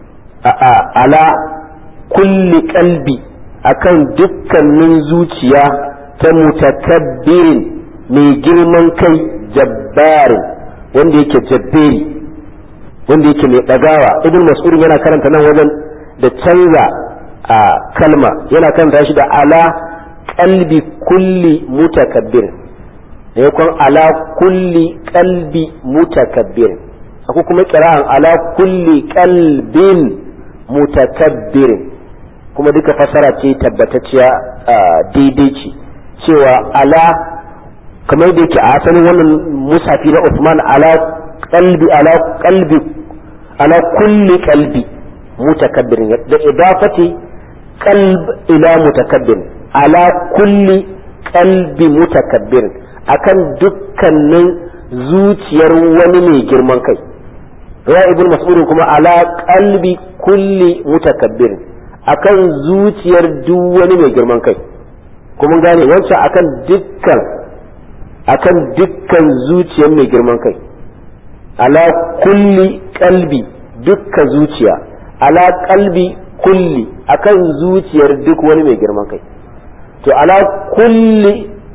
ala kulli qalbi akan dukkanin zuciya ta mutakabbirin mai girman kai jabbarin wanda yake jabberi wanda yake mai ɗagawa ibn mas'ud yana karanta nan wajen da canza a kalma yana karanta shi da ala qalbi kulli mutakabbir da yakon ala kulli qalbi mutakabbir akwai kuma kira'an ala kulli qalbin mutakabbir kuma duka fasara ce tabbatacciya daidai ce cewa ala kamar da yake a asalin wannan musafi na Uthman ala qalbi ala qalbi ala kulli qalbi mutakabbirin da idafati qalb ila mutakabbir ala kulli qalbi mutakabbirin akan dukkanin zuciyar wani mai girman kai ya ibn mas'ud kuma ala qalbi kulli mutakabbir akan zuciyar duk wani mai girman kai kuma gane wancan akan dukkan akan dukkan zuciyar mai girman kai ala kulli qalbi dukkan zuciya ala qalbi kulli akan zuciyar duk wani mai girman kai to ala kulli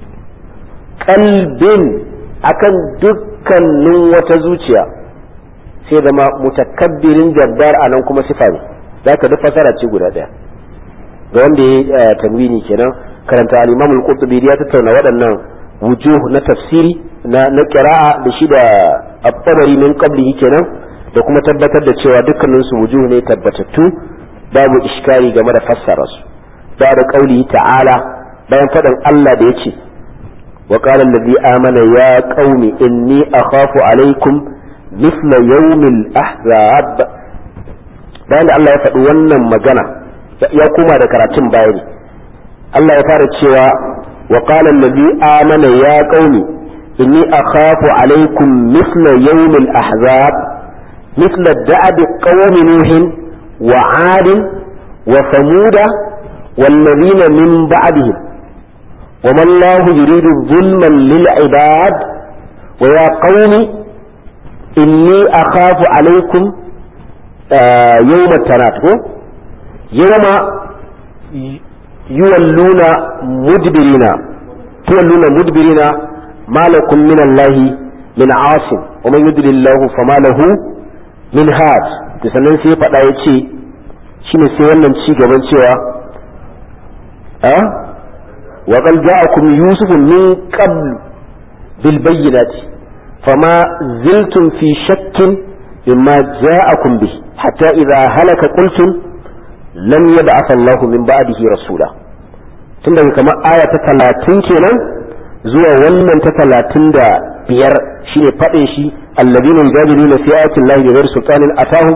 qalbin akan dukkanin wata zuciya sai zama mutakabbirin jabbar a nan kuma sifa ne za ka duk fasara ce guda ɗaya ga wanda ya tanwini kenan karanta al-imam al-qurtubi ya tattauna waɗannan wujuh na tafsiri na na qira'a da shi da at-tabari min qablihi kenan da kuma tabbatar da cewa dukkanin su wujuh ne tabbatattu babu iskari game da fassara su da da qauli ta'ala bayan faɗin Allah da yace wa qala allazi amana ya qaumi inni akhafu alaikum مثل يوم الأحزاب bayan da Allah ya faɗi wannan magana ya kuma da karatun bayani Allah ya fara cewa wa qala allazi amana ya qaumi inni akhafu alaykum mithla yawm al-ahzab mithla da'ab qaumi nuh wa 'ad wa thamud والذين من بعدهم وما الله يريد ظلما للعباد ويا قوم inni akhafu alaikum yawma tanat ko yawma yuwalluna mudbirina tuwalluna mudbirina ma lakum min Allah min asim wa man yudlillahu fama lahu min had to sannan sai faɗa ya ce shine sai wannan ci gaban cewa a wa qad ja'akum yusuf min qabl bil bayyinati فما زلتم في شك مما جاءكم به حتى إذا هلك قلتم لن يبعث الله من بعده رسولا tun daga kamar aya ta talatin kenan zuwa wannan ta talatin da biyar shine faɗin shi allazina yujadiluna fi ayati llahi bighayri sultanin atahum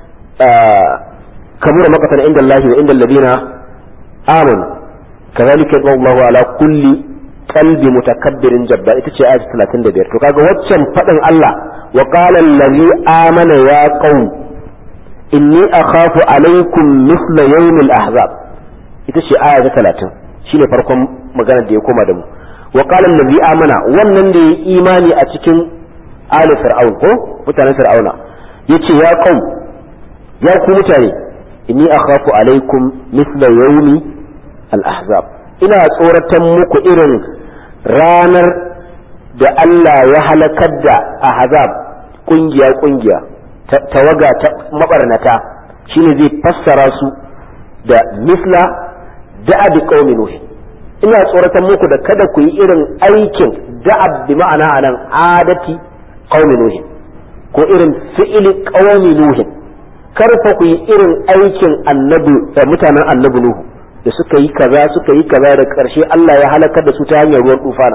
kabura maqatan inda allahi wa inda allazina amanu kadhalika yadullu Allahu ala kulli qalbi mutakabbirin jabba ita ce ayat 35 to kaga waccan fadin Allah wa qala allazi amana ya qaum inni akhafu alaykum mithla yawm al-ahzab ita ce aya ta 30 shine farkon maganar da ya koma da mu wa qala allazi amana wannan da ya imani a cikin ali fir'aun ko mutanen fir'auna yace ya qaum ya ku mutane inni akhafu alaykum mithla yawm al-ahzab ina tsoratan muku irin ranar da Allah ya halakar da ahzab kungiya kungiya tawaga ta mabarnata shine zai fassara su da misla da'ab qaumi nuh ina tsoratan muku da kada ku yi irin aikin da'ab bi ma'ana anan adati qaumi nuh ko irin fi'ili qaumi nuh kar fa ku yi irin aikin annabi da mutanen annabi nuhu da suka yi kaza suka yi kaza da ƙarshe Allah ya halakar da su ta hanyar ruwan tufana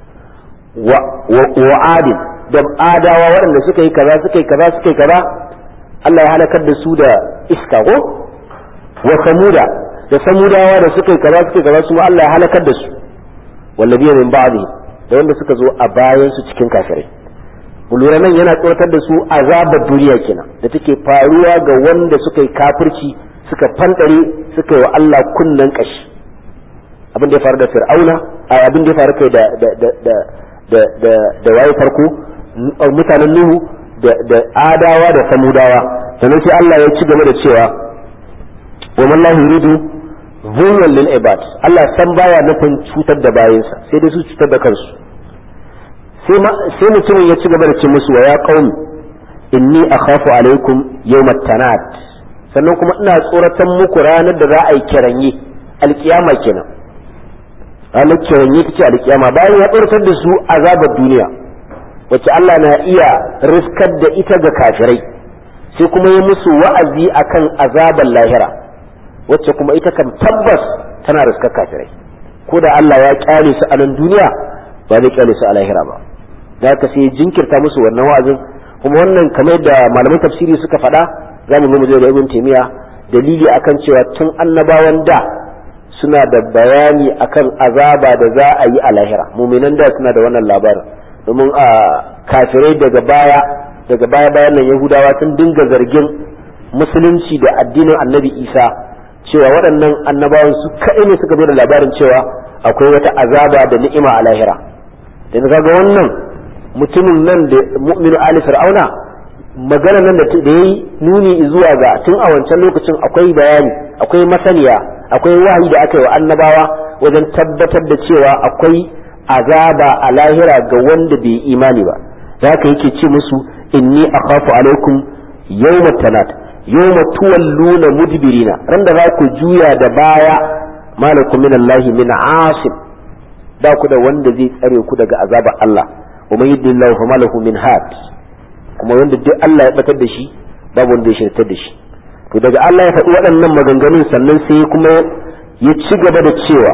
wa adin da adawa waɗanda suka yi kaza suka yi kaza suka yi kaza Allah ya halakar da su da iska ko wa samuda da samudawa da suka yi kaza suka yi kaza su Allah ya halakar da su wallabiya min ba'di da wanda suka zo a bayan su cikin kafirai lura nan yana tsoratar da su azabar duniya kenan da take faruwa ga wanda suka yi kafirci suka fandare suka yi wa Allah kunnen kashi abin da ya faru da fir'auna abin da ya faru kai da da da da da da da waye farko mutanen nuhu da da adawa da samudawa sannan sai Allah ya ci gaba da cewa wa man la yuridu zulman lil ibad Allah san baya nufin cutar da bayinsa sai dai su cutar da kansu sai sai mutumin ya ci gaba da ce musu wa ya qaumi inni akhafu alaikum yawmat tanat sannan kuma ina tsoratan muku ranar da za a yi kiranye alkiyama kenan ranar kiranye ta ce alkiyama bayan ya tsoratar da su azabar duniya wacce Allah na iya riskar da ita ga kafirai sai kuma yi musu wa'azi akan azabar lahira wacce kuma ita kan tabbas tana riskar kafirai ko da Allah ya kyale su a nan duniya ba zai kyale su a lahira ba da haka sai jinkirta musu wannan wa'azin kuma wannan kamar da malaman tafsiri suka faɗa za mu zo da ibn taymiya dalili akan cewa tun annabawan da suna da bayani akan azaba da za a yi a lahira muminan da suna da wannan labarin domin a kafirai daga baya daga baya bayan nan yahudawa sun dinga zargin musulunci da addinin annabi isa cewa waɗannan annabawan su kaɗai ne suka da labarin cewa akwai wata azaba da ni'ima a lahira da kaga wannan mutumin nan da mu'minu ali fir'auna magana nan da yayi nuni zuwa ga tun a wancan lokacin akwai bayani akwai masaniya akwai wahayi da aka yi wa annabawa wajen tabbatar da cewa akwai azaba a lahira ga wanda bai imani ba da haka yake ce musu inni akhafu alaikum yawma tanat yawma tuwalluna mudbirina ran da za ku juya da baya malakum min allahi min asim ba ku da wanda zai tsare ku daga azabar Allah wa man yudillahu fa malahu min had kuma wanda duk Allah ya batar da shi babu wanda ya shirtar da shi to daga Allah ya faɗi waɗannan maganganun sannan sai kuma ya ci gaba da cewa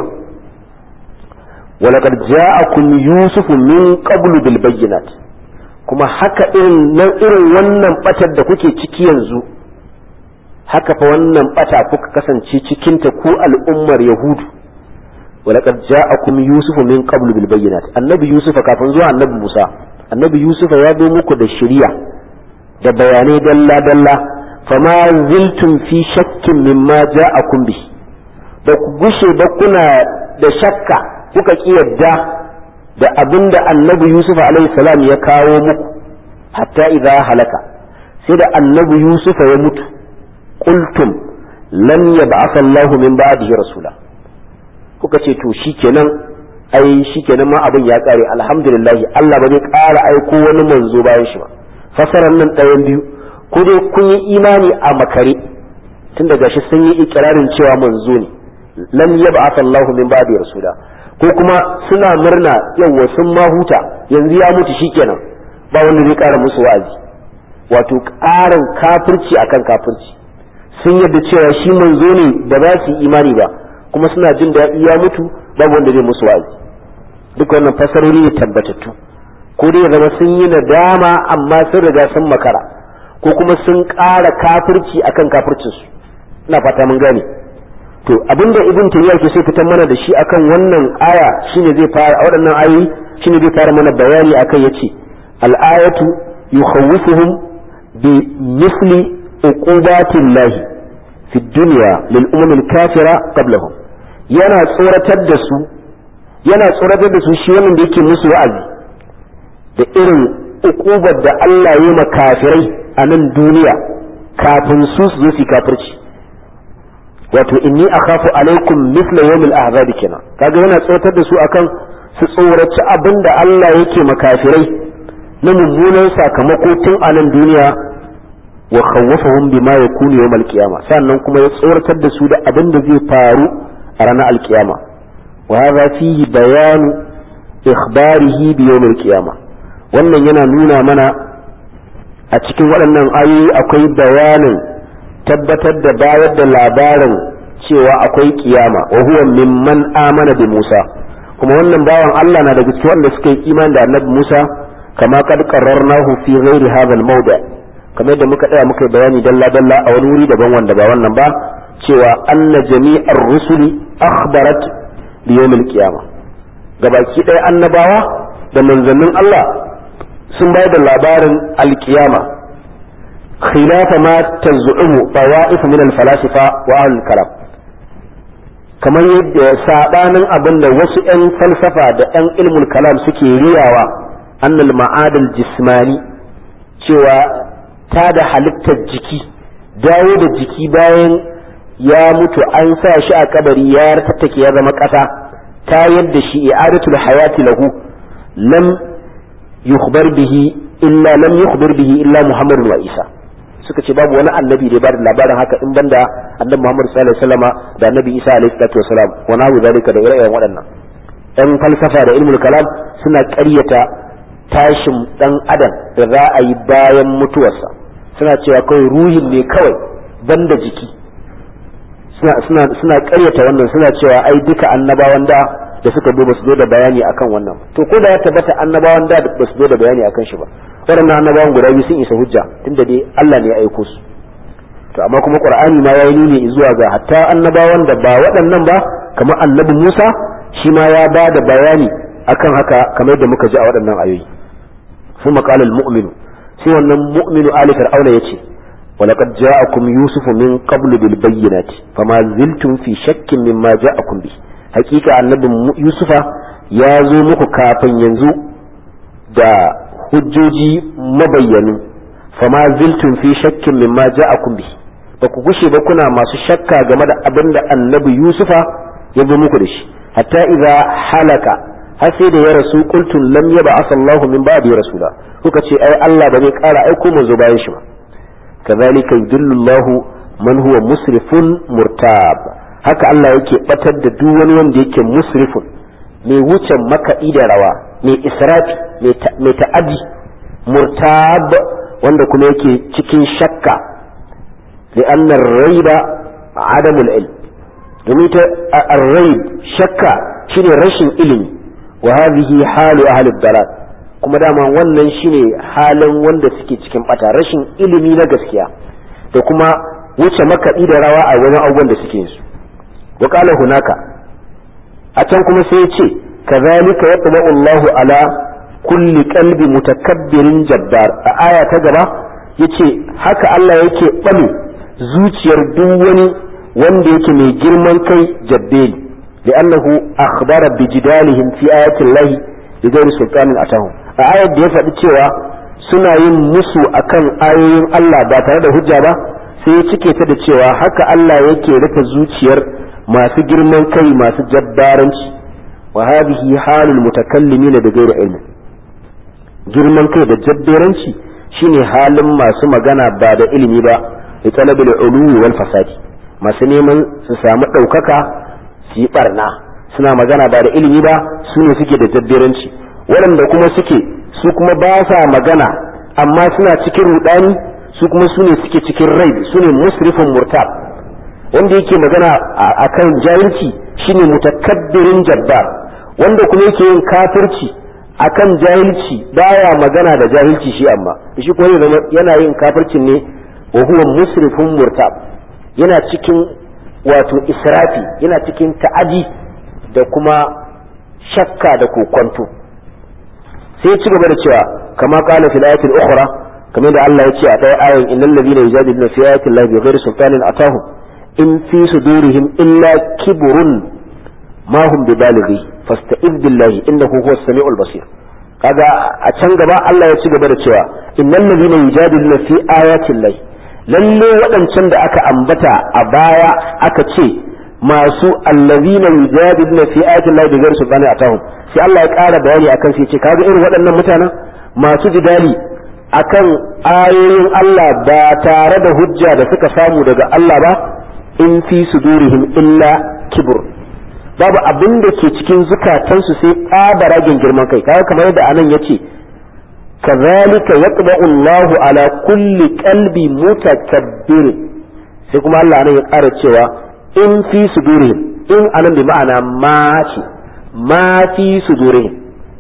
walaqad ja'akum yusuf min qablu bil bayyinat kuma haka irin nan irin wannan batar da kuke ciki yanzu haka fa wannan bata kuka kasance cikin ta ku al'ummar yahudu walaqad ja'akum yusuf min qablu bil bayyinat annabi yusuf kafin zuwa annabi musa annabi yusuf ya zo muku da shari'a da bayanai dalla dalla fama ziltum fi shakkin mimma ja'akum bi ba ku gushe ba kuna da shakka kuka ki yadda da abin da annabi yusuf alaihi salam ya kawo muku hatta idza halaka sai da annabi yusuf ya mutu qultum lan yab'ath Allah min ba'dihi rasula kuka ce to shikenan ai shikenan ma abin ya kare alhamdulillah Allah ba zai ƙara aiko wani manzo bayan shi ba fasaran nan ɗayan biyu ko dai kun yi imani a makare tun daga shi sun yi ikirarin cewa manzo ne lam yab'ath Allah min ba'di rasula ko kuma suna murna yawa sun ma huta yanzu ya mutu shikenan ba wanda zai ƙara musu wa'azi wato ƙarin kafirci akan kafirci sun yadda cewa shi manzo ne ba za su yi imani ba kuma suna jin daɗi ya mutu babu wanda zai musu wa'azi duk wannan fasarori ne tabbatattu ko dai zama sun yi nadama amma sun riga sun makara ko kuma sun ƙara kafirci akan kafircinsu ina fata mun gane to abinda ibn tayyiba ke sai fitar mana da shi akan wannan aya shine zai fara a waɗannan ayoyi shine zai fara mana bayani akan yace al-ayatu yukhawwifuhum bi misli uqubatillahi fi dunya lil umam al-kafira qablahum yana tsoratar da su yana tsoratar da su shi wannan da yake musu wa'azi da irin uqubar da Allah ya ma kafirai a nan duniya kafin su su zo su kafirci wato inni akhafu alaikum mithla yawmil ahzab kenan kaga yana tsotar da su akan su tsoraci abin da Allah yake makafirai na mummunan sakamako tun a nan duniya wa khawwafahum bima yakunu yawmal qiyamah sannan kuma ya tsoratar da su da abin da zai faru a ranar alkiyama wa hadha fihi bayanu ikhbarihi bi yawmil qiyamah wannan yana nuna mana a cikin waɗannan ayoyi akwai bayanin tabbatar da bayar da labarin cewa akwai kiyama wa huwa mimman amana bi Musa kuma wannan bawan Allah na daga cikin wanda suka yi imani da Annabi Musa kama kad qarrarnahu fi ghairi hadha al-mawdi kamar da muka tsaya muka bayani dalla dalla a wani wuri daban wanda ba wannan ba cewa anna jami'ar rusuli akhbarat bi yawmil qiyama gabaki ɗaya annabawa da manzannin Allah sun bayar da labarin alkiyama khilafa ma taz'umu tawa'if min al-falasifa wa ahlul kalam kamar yadda sabanin abin da wasu 'yan falsafa da 'yan ilmul kalam suke riyawa annal ma'adal jismani cewa ta da halittar jiki dawo da jiki bayan ya mutu an sa shi a kabari ya tattake ya zama ƙasa ta yadda shi i'adatul hayati lahu lam yukhbar bihi illa lam yukhbir bihi illa muhammadun wa isa suka ce babu wani annabi da ya bada labarin haka in banda annabi Muhammad sallallahu alaihi wasallama da annabi Isa alaihi salatu wasalam wa nahu zalika da ire-iren waɗannan ɗan falsafa da ilmul kalam suna ƙaryata tashin ɗan adam da za a yi bayan mutuwarsa suna cewa kawai ruhin ne kawai banda jiki suna suna suna ƙaryata wannan suna cewa ai duka annabawan da da suka zo ba su zo da bayani akan wannan to ko da ya tabbata annabawan da ba su zo da bayani akan shi ba waɗannan annabawan guda biyu sun isa hujja tunda dai Allah ne ya aiko su to amma kuma qur'ani ma yayi nuni zuwa ga hatta annabawan da ba waɗannan ba kamar annabi Musa shi ma ya ba da bayani akan haka kamar da muka ji a waɗannan ayoyi ثم قال المؤمن sai wannan mu'minu ali fir'auna yace ولقد جاءكم يوسف من قبل بالبينات فما زلتم في شك مما جاءكم به حقيقة النبي يوسف ya zo muku kafin yanzu da hujjoji mabayyanu fama ziltum fi shakkin mimma ja'akum bi ba ku gushe ba kuna masu shakka game da abin da annabi yusufa ya zo muku da shi hatta idza halaka har sai da ya rasu qultum lam yaba asallahu min ba'di rasula kuka ce ai Allah ba zai kara aiko manzo bayan shi ba kazalika yudillu Allahu man huwa musrifun murtab haka Allah yake batar da duk wani wanda yake musrifun mai wuce makaɗi da rawa mai israfi mai ta'adi murtab wanda kuma yake cikin shakka li'annar raiba adamul ilm domin ta arraib shakka shine rashin ilimi wa hadhihi halu ahli dalal kuma dama wannan shine halin wanda suke cikin bata rashin ilimi na gaskiya da kuma wuce makaɗi da rawa a wani abubuwan da suke su wa qala hunaka a can kuma sai ya ce kazalika yatba'u Allahu ala kulli qalbi mutakabbirin jabbar a aya ta gaba yace haka Allah yake bame zuciyar duk wani wanda yake mai girman kai jabbeli li'annahu akhbara bi jidalihim fi ayati Allah bi ghairi sultanin atahum a ayar da ya faɗi cewa suna yin musu akan ayoyin Allah ba tare da hujja ba sai ya cike ta da cewa haka Allah yake rufe zuciyar masu girman kai masu jabbaranci wa hadhihi halul mutakallimina da ghairi ilmi girman kai da jabbaranci shine halin masu magana ba da ilimi ba da talabil uluwi wal fasadi masu neman su samu ɗaukaka su yi barna suna magana ba da ilimi ba su ne suke da jabbaranci waɗanda kuma suke su kuma ba sa magana amma suna cikin rudani su kuma su ne suke cikin rai su ne musrifin murtab wanda yake magana a kan jahilci shine mutakabbirin jabbar wanda kuma yake yin kafirci akan jahilci baya magana da jahilci shi amma shi kuma yana yin kafircin ne wa huwa musrifun murtab yana cikin wato israfi yana cikin ta'adi da kuma shakka da kokonto sai ci gaba da cewa kama qala fil ayatil ukhra kamar da Allah ya ce a ɗaya ayan innal ladina yujadiluna fi ayati llahi bighairi sultanin atahum in fi sudurihim illa kibrun ma hum bibalighi fasta'id billahi innahu huwas samiul basir kaga a can gaba Allah ya ci gaba da cewa innal ladina yujadiluna fi ayati llahi lalle waɗancan da aka ambata a baya aka ce masu allazina yujadiluna fi ayati llahi bighairi sultanin atahum sai Allah ya ƙara bayani akan sai ce kaga irin waɗannan mutanen masu jidali akan ayoyin Allah ba tare da hujja da suka samu daga Allah ba in fi sudurihim illa kibur babu abin da ke cikin zukatansu sai tsabaragen girman kai kaga kamar yadda anan yace kazalika yatba'u Allahu ala kulli qalbi mutakabbir sai kuma Allah anan ya ƙara cewa in fi sudurihim in anan bi ma'ana ma ce ma fi sudurihim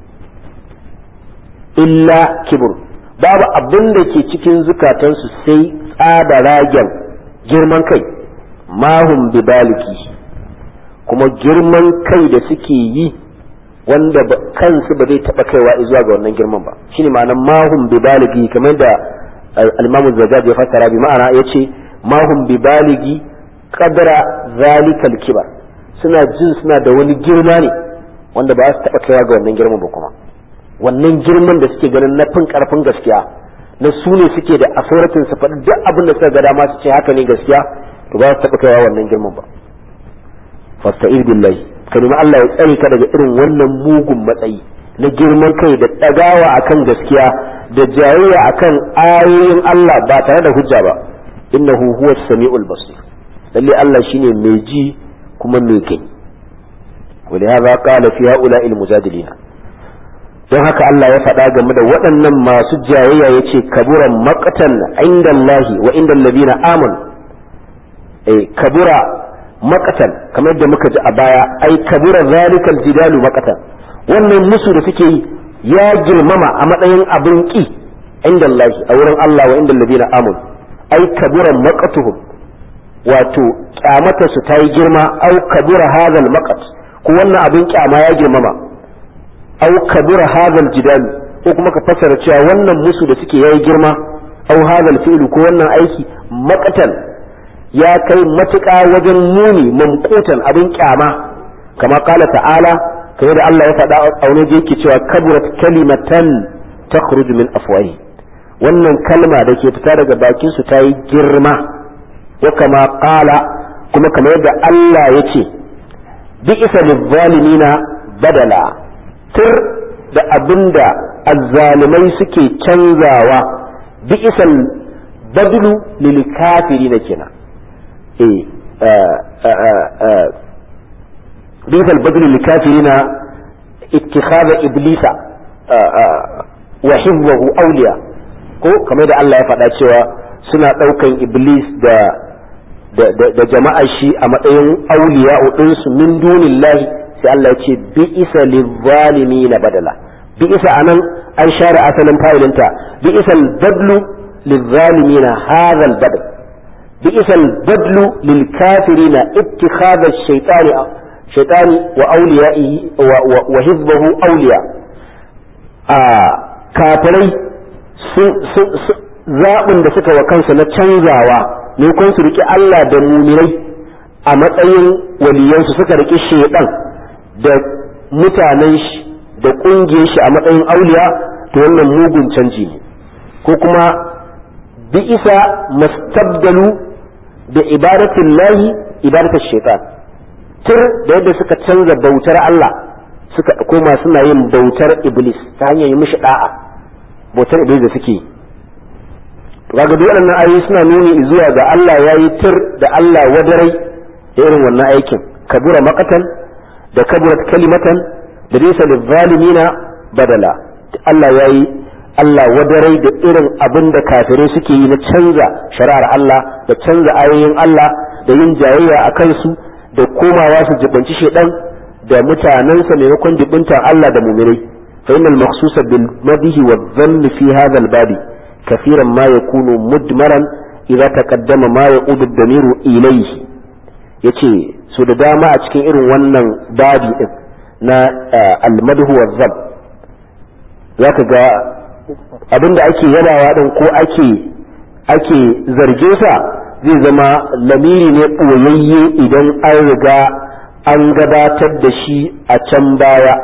illa kibur babu abin da ke cikin zukatansu sai tsabaragen girman kai mahum bi baliki kuma girman kai da suke yi wanda kansu ba zai taɓa kaiwa zuwa ga wannan girman ba shine ma'anar mahum bi baligi kamar da al-imamu zajjaj ya fassara bi ma'ana yace mahum bi baligi qadra zalikal kibar suna jin suna da wani girma ne wanda ba su taɓa kaiwa ga wannan girman ba kuma wannan girman da suke ganin na fin karfin gaskiya na su ne suke da asoratin su faɗi duk abin da suka ga dama su ce haka ne gaskiya to ba su taɓa kaiwa wannan girman ba fasta'id billahi ka nemi Allah ya tsare ka daga irin wannan mugun matsayi na girman kai da ɗagawa akan gaskiya da jayayya akan ayoyin Allah ba tare da hujja ba innahu huwa samiul basir lalle Allah shine mai ji kuma mai gani ولهذا قال في هؤلاء المجادلين don haka Allah ya faɗa game da waɗannan masu jayayya ya ce kabura maƙatan inda Allahi wa inda ladina amanu eh kabura maƙatan kamar da muka ji a baya ai kabura zalikal jidalu maƙatan wannan musu da suke yi ya girmama a matsayin abin ƙi inda Allah a wurin Allah wa inda alladhina amanu ai kabura maqatuhum wato kyamata su ta yi girma au kabura hadal maqat ko wannan abin kyama ya girmama au kabura hadal jidal ko kuma ka fassara cewa wannan musu da suke yayi girma au hadal fi'lu ko wannan aiki maqatan ya kai matuƙa wajen muni mamqutan abin kyama kama kala ta'ala kamar da Allah ya faɗa a wani da yake cewa kaburat kalimatan takhruju min afwahi wannan kalma da ke fita daga bakin su ta yi girma wa kama kala kuma kamar yadda Allah ya ce bi isa lizzalimina badala tur da abinda azzalimai suke canzawa bi isa badlu lil kafirina kenan eh بئس البدل للكافرين اتخاذ ابليس وحفظه اولياء ko kamar da Allah ya faɗa cewa suna ɗaukan iblis da da jama'ar shi a matsayin auliya ɗinsu min dunillahi sai Allah ya ce bi isa na badala bi isa anan an share asalin fa'ilinta bi isa badlu lizzalimina hadha albadl bi isa badlu lil kafirina ittikhadha ash-shaytani shaitani wa auliya'ihi wa hizbahu auliya a kafirai zaɓin da suka wa kansu na canzawa ne kun su riƙe Allah da mumirai a matsayin waliyansu suka riƙe shaidan da mutanen shi da ƙungiyar shi a matsayin auliya to wannan mugun canji ne ko kuma bi isa mastabdalu da ibadatin lahi ibadatar shaitan tur da yadda suka canza bautar Allah suka koma suna yin bautar iblis ta hanyar yi mishi da'a bautar iblis da suke kaga duk waɗannan ayoyi suna nuni zuwa ga Allah ya yi tur da Allah wadarai da irin wannan aikin kabura makatan da kaburat kalimatan da bisa da zalimina badala Allah ya yi Allah wadarai da irin abin da kafirai suke yi na canza shari'ar Allah da canza ayoyin Allah da yin jayayya a kansu da komawa su jibanci shedan da mutanensa maimakon jibinta Allah da mumirai fa innal maqsusa bil madhi wa dhanni fi hadha al babi kafiran ma yakunu mudmaran idza taqaddama ma yaudu ad-damiru ilayhi yace so da dama a cikin irin wannan babi din na al madhu wa dhann zaka ga abinda ake yabawa din ko ake ake zarge sa zai zama lamiri ne ɓoyayye idan an riga an gabatar da shi a can baya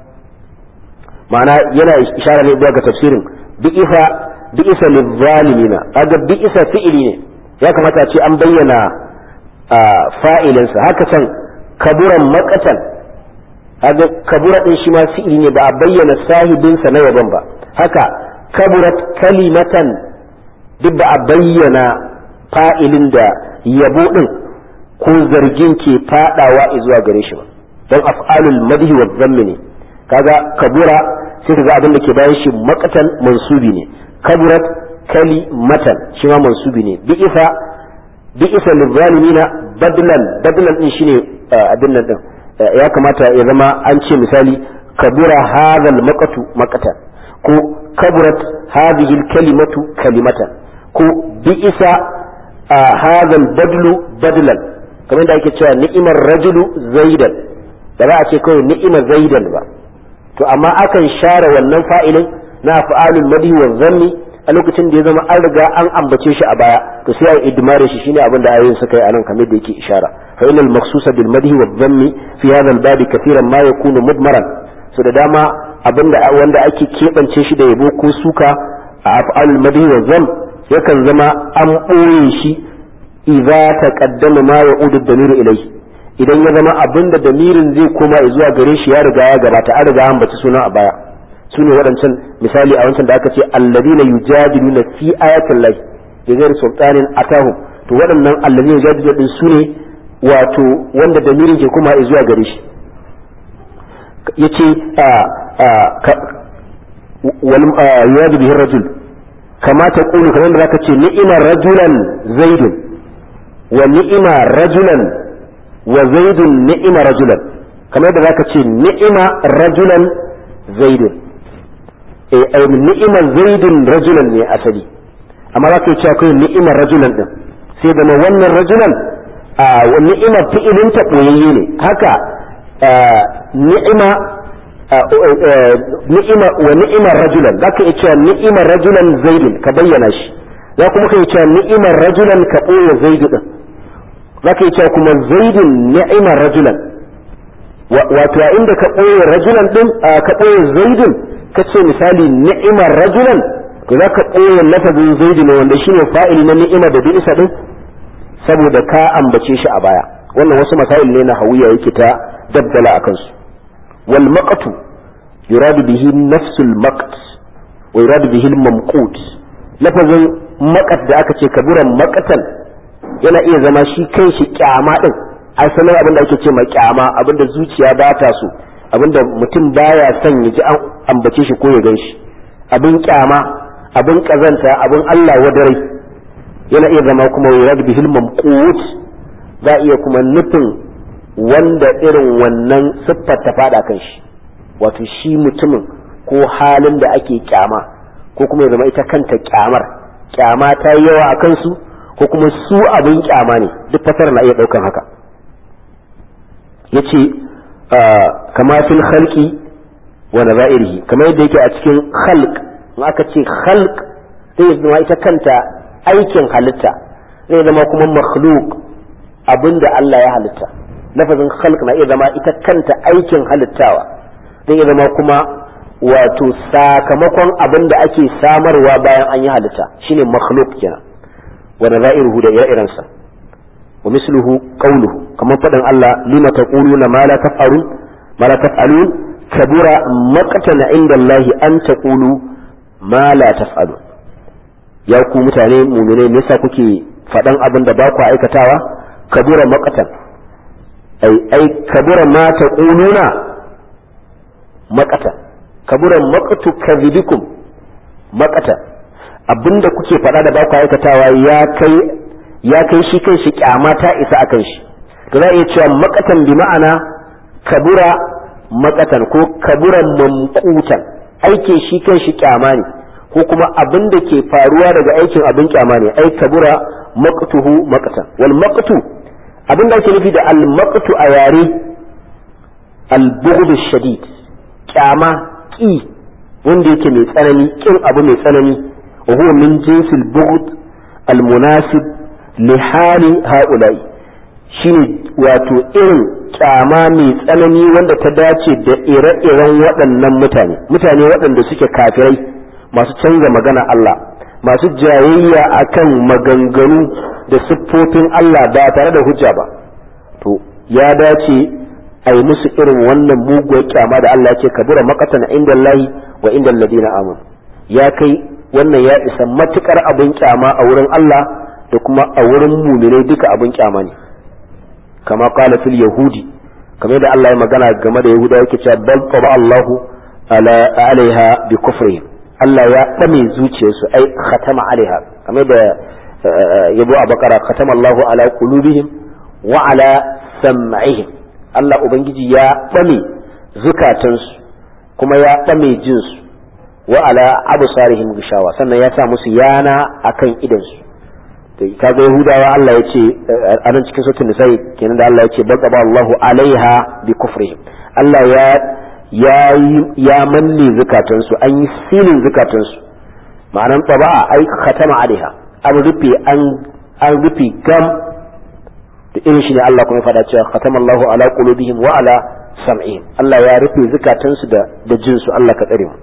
ma'ana yana ishara ne ga tafsirin bi'isa bi'isa lizzalimina kaga bi'isa fi'ili ne ya kamata a ce an bayyana fa'ilinsa haka can kaburan makatan kaga kabura din shi ma fi'ili ne ba a bayyana sahibinsa na yaban ba haka kaburat kalimatan duk ba a bayyana fa'ilin da yabo ɗin ko zargin ke faɗawa zuwa gare shi ba don af'alul madhi wa zammi ne kaga kabura sai kaga abin da ke bayan shi makatan mansubi ne kaburat kali matan shi ma mansubi ne bi isa bi isa lizalimina badlan badlan din shine abin nan din ya kamata ya zama an ce misali kabura hadhal maqatu maqatan ko kaburat hadhihi kalimatu kalimatan ko bi isa hadha badlu badlan kamar da ake cewa ni'imar rajulu zaidan da ba a ce kawai ni'imar zaidan ba to amma akan share wannan fa'ilin na fa'alul madhi wa zanni a lokacin da ya zama an riga an ambace shi a baya to sai a idmare shi shine abin da ayoyin suka yi anan kamar da yake ishara fa innal maqsusa bil madhi wa dhammi fi hadha al bab kathiran ma yakunu mudmaran so da dama abinda wanda ake kebance shi da yabo ko suka a af'alul madhi wa dhamm yakan zama an ɓoye shi idza taqaddama ma ya'udu damiru ilayhi idan ya zama abinda damirin zai koma zuwa gare shi ya riga ya gabata an riga an baci suna a baya su ne waɗancan misali a wancan da aka ce alladina yujadiluna fi ayatin lahi bi ghairi sultanin atahum to waɗannan alladina yujadiluna din su ne wato wanda damirin ke koma zuwa gare shi yace wal yujadilu bihi rajul kama ta kulu kamar da zaka ce ni'imar rajulan zaidun wa ni'ima rajulan wa zaidun ni'ima rajulan kamar da zaka ce ni'ima rajulan zaidun eh ni'imar zaidin rajulan ne asali amma za ka yi cewa kawai ni'imar rajulan din sai zama wannan rajulan ni'imar fi'ilin ta ɓoyayye ne haka ni'ima ni'ima wa ni'imar rajulan za ka iya cewa ni'imar rajulan zaidin ka bayyana shi za kuma ka iya cewa ni'imar rajulan ka ɓoye zaidu din za ka iya cewa kuma zaidin ni'imar rajulan wato a inda ka ɓoye rajulan din ka ɓoye zaidin ka ce misali ni'imar rajulan to za ka ɓoye lafazin zaidu ne wanda shine fa'ili na ni'ima da bi'isa din saboda ka ambace shi a baya wannan wasu masail ne na hawiya yake ta dabbala a kansu wal maqtu yuradu bihi nafsul maqt wa yuradu bihi al mamqut lafazin maqat da aka ce kaburan maqatan yana iya zama shi kai shi kyama din asalin abin da ake ce ma kyama abin da zuciya ba ta so abin da mutum baya son ya ji an ambace shi ko ya gan shi abin kyama abin kazanta abin Allah wadarai yana iya zama kuma yurad bihil mamqut za iya kuma nufin wanda irin wannan siffar ta fada kan shi wato shi mutumin ko halin da ake kyama ko kuma ya zama ita kanta kyamar kyama ta yi yawa a kansu ko kuma su abin kyama ne duk fasar na iya daukan haka yace kama fil khalqi wa nazairihi kamar yadda yake a cikin khalq in aka ce khalq sai zama ita kanta aikin halitta zai zama kuma makhluk abinda Allah ya halitta lafazin khalq na iya zama ita kanta aikin halittawa zai iya zama kuma wato sakamakon abin da ake samarwa bayan an yi halitta shine makhluk kenan wa nazairuhu da ire-irensa wa misluhu qawluhu kamar faɗin Allah lima taquluna ma la taf'alun ma la taf'alun kabura maqtan inda Allah an taqulu ma la taf'alun ya ku mutane mumine me yasa kuke faɗan abin da ba ku aikatawa kabura maqatan ai ai kabura ma taquluna maqatan kabura maqtu kadhibikum maqatan abinda kuke faɗa da ba ku aikatawa ya kai ya kai shi kan shi kyama ta isa akan shi to za a iya cewa maqatan bi ma'ana kabura maqatan ko kabura mamqutan aikin shi kan shi kyama ne ko kuma abin da ke faruwa daga aikin abin kyama ne ai kabura maqtuhu maqtan wal maqtu abin da ake nufi da al maqtu a yare al bughd shadid kyama ki wanda yake mai tsanani kin abu mai tsanani wa huwa min jinsil bughd al munasib li hali haula'i shine wato irin kyama mai tsanani wanda ta dace da ire-iren waɗannan mutane mutane waɗanda suke kafirai masu canza magana Allah masu jayayya akan maganganu da siffofin Allah ba tare da hujja ba to ya dace a yi musu irin wannan muguwar kyama da Allah ce kabura makatan inda Allahi wa inda alladina amun ya kai wannan ya isa matukar abin kyama a wurin Allah da kuma a wurin muminai duka abin kyama ne kama qala fil yahudi kamar da Allah ya magana game da yahuda yake cewa bal taba Allahu ala alaiha bi kufrihim Allah ya ɗame zuciyarsu ai khatama alaiha kamar da yabo a bakara khatama Allahu ala qulubihim wa ala sam'ihim Allah ubangiji ya ɗame zukatansu kuma ya ɗame jinsu wa ala absarihim gishawa sannan ya sa musu yana akan idansu to kaga yahudawa Allah ya ce a nan cikin sautin da sai kenan da Allah ya ce baqaba Allahu alaiha bi kufrihim Allah ya ya manne zukatansu an yi silin zukatansu ma'anan taba'a ai khatama alaiha an rufe an rufe gam da irin shi ne Allah kuma faɗa cewa khatama Allahu ala qulubihim wa ala sam'ihim Allah ya rufe zukatansu da da jinsu Allah ka tsare mu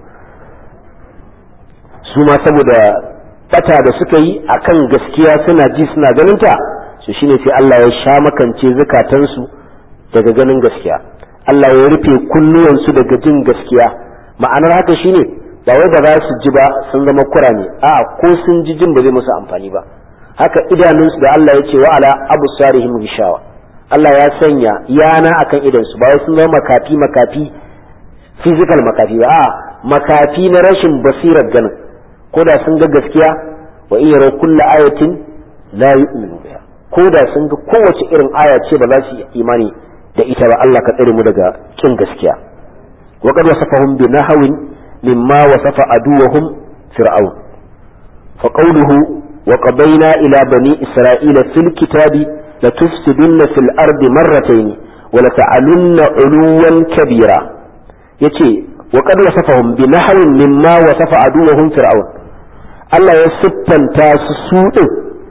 su ma saboda bata da suka yi akan gaskiya suna ji suna ganin ta su shine sai Allah ya sha makance zukatansu daga ganin gaskiya Allah ya rufe kunnuwansu daga jin gaskiya ma'anar haka shine ba wai ba za su ji ba sun zama kurame a ko sun ji jin ba zai musu amfani ba haka idanunsu da Allah ya ce wa ala abu sarihim gishawa Allah ya sanya yana akan idansu ba wai sun zama makafi makafi physical makafi ba a makafi na rashin basirar ganin ko da sun ga gaskiya wa in yara kulla ayatin la yu'minu biha ko da sun ga kowace irin aya ce ba za su yi imani da ita ba Allah ka tsare mu daga kin gaskiya wa qad wasafahum bi nahwin mimma wasafa aduwahum fir'aun fa qawluhu wa qadayna ila bani isra'ila fil kitabi la tufsidunna fil ardi marratayn wa la ta'alunna uluwan kabira yace wa qad wasafahum bi nahwin mimma wasafa aduwahum fir'aun Allah ya siffanta su su din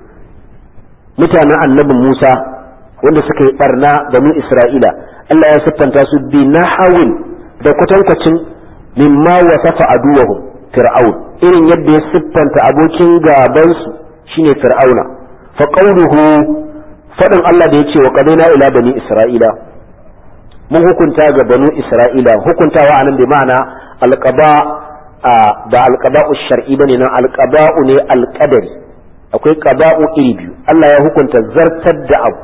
mutanen annabi Musa wanda suka yi barna banu Isra'ila Allah ya siffanta su bi nahawin da kwatankwacin mimma wasafa aduwahum fir'aun irin yadda ya siffanta abokin gaban su shine fir'auna fa qawluhu fadin Allah da yace wa qadaina ila bani Isra'ila mun hukunta ga banu Isra'ila hukuntawa anan bi ma'ana alqaba ba alqaba'u shar'i bane nan alqaba'u ne alqadari akwai qada'u iri biyu Allah ya hukunta zartar da abu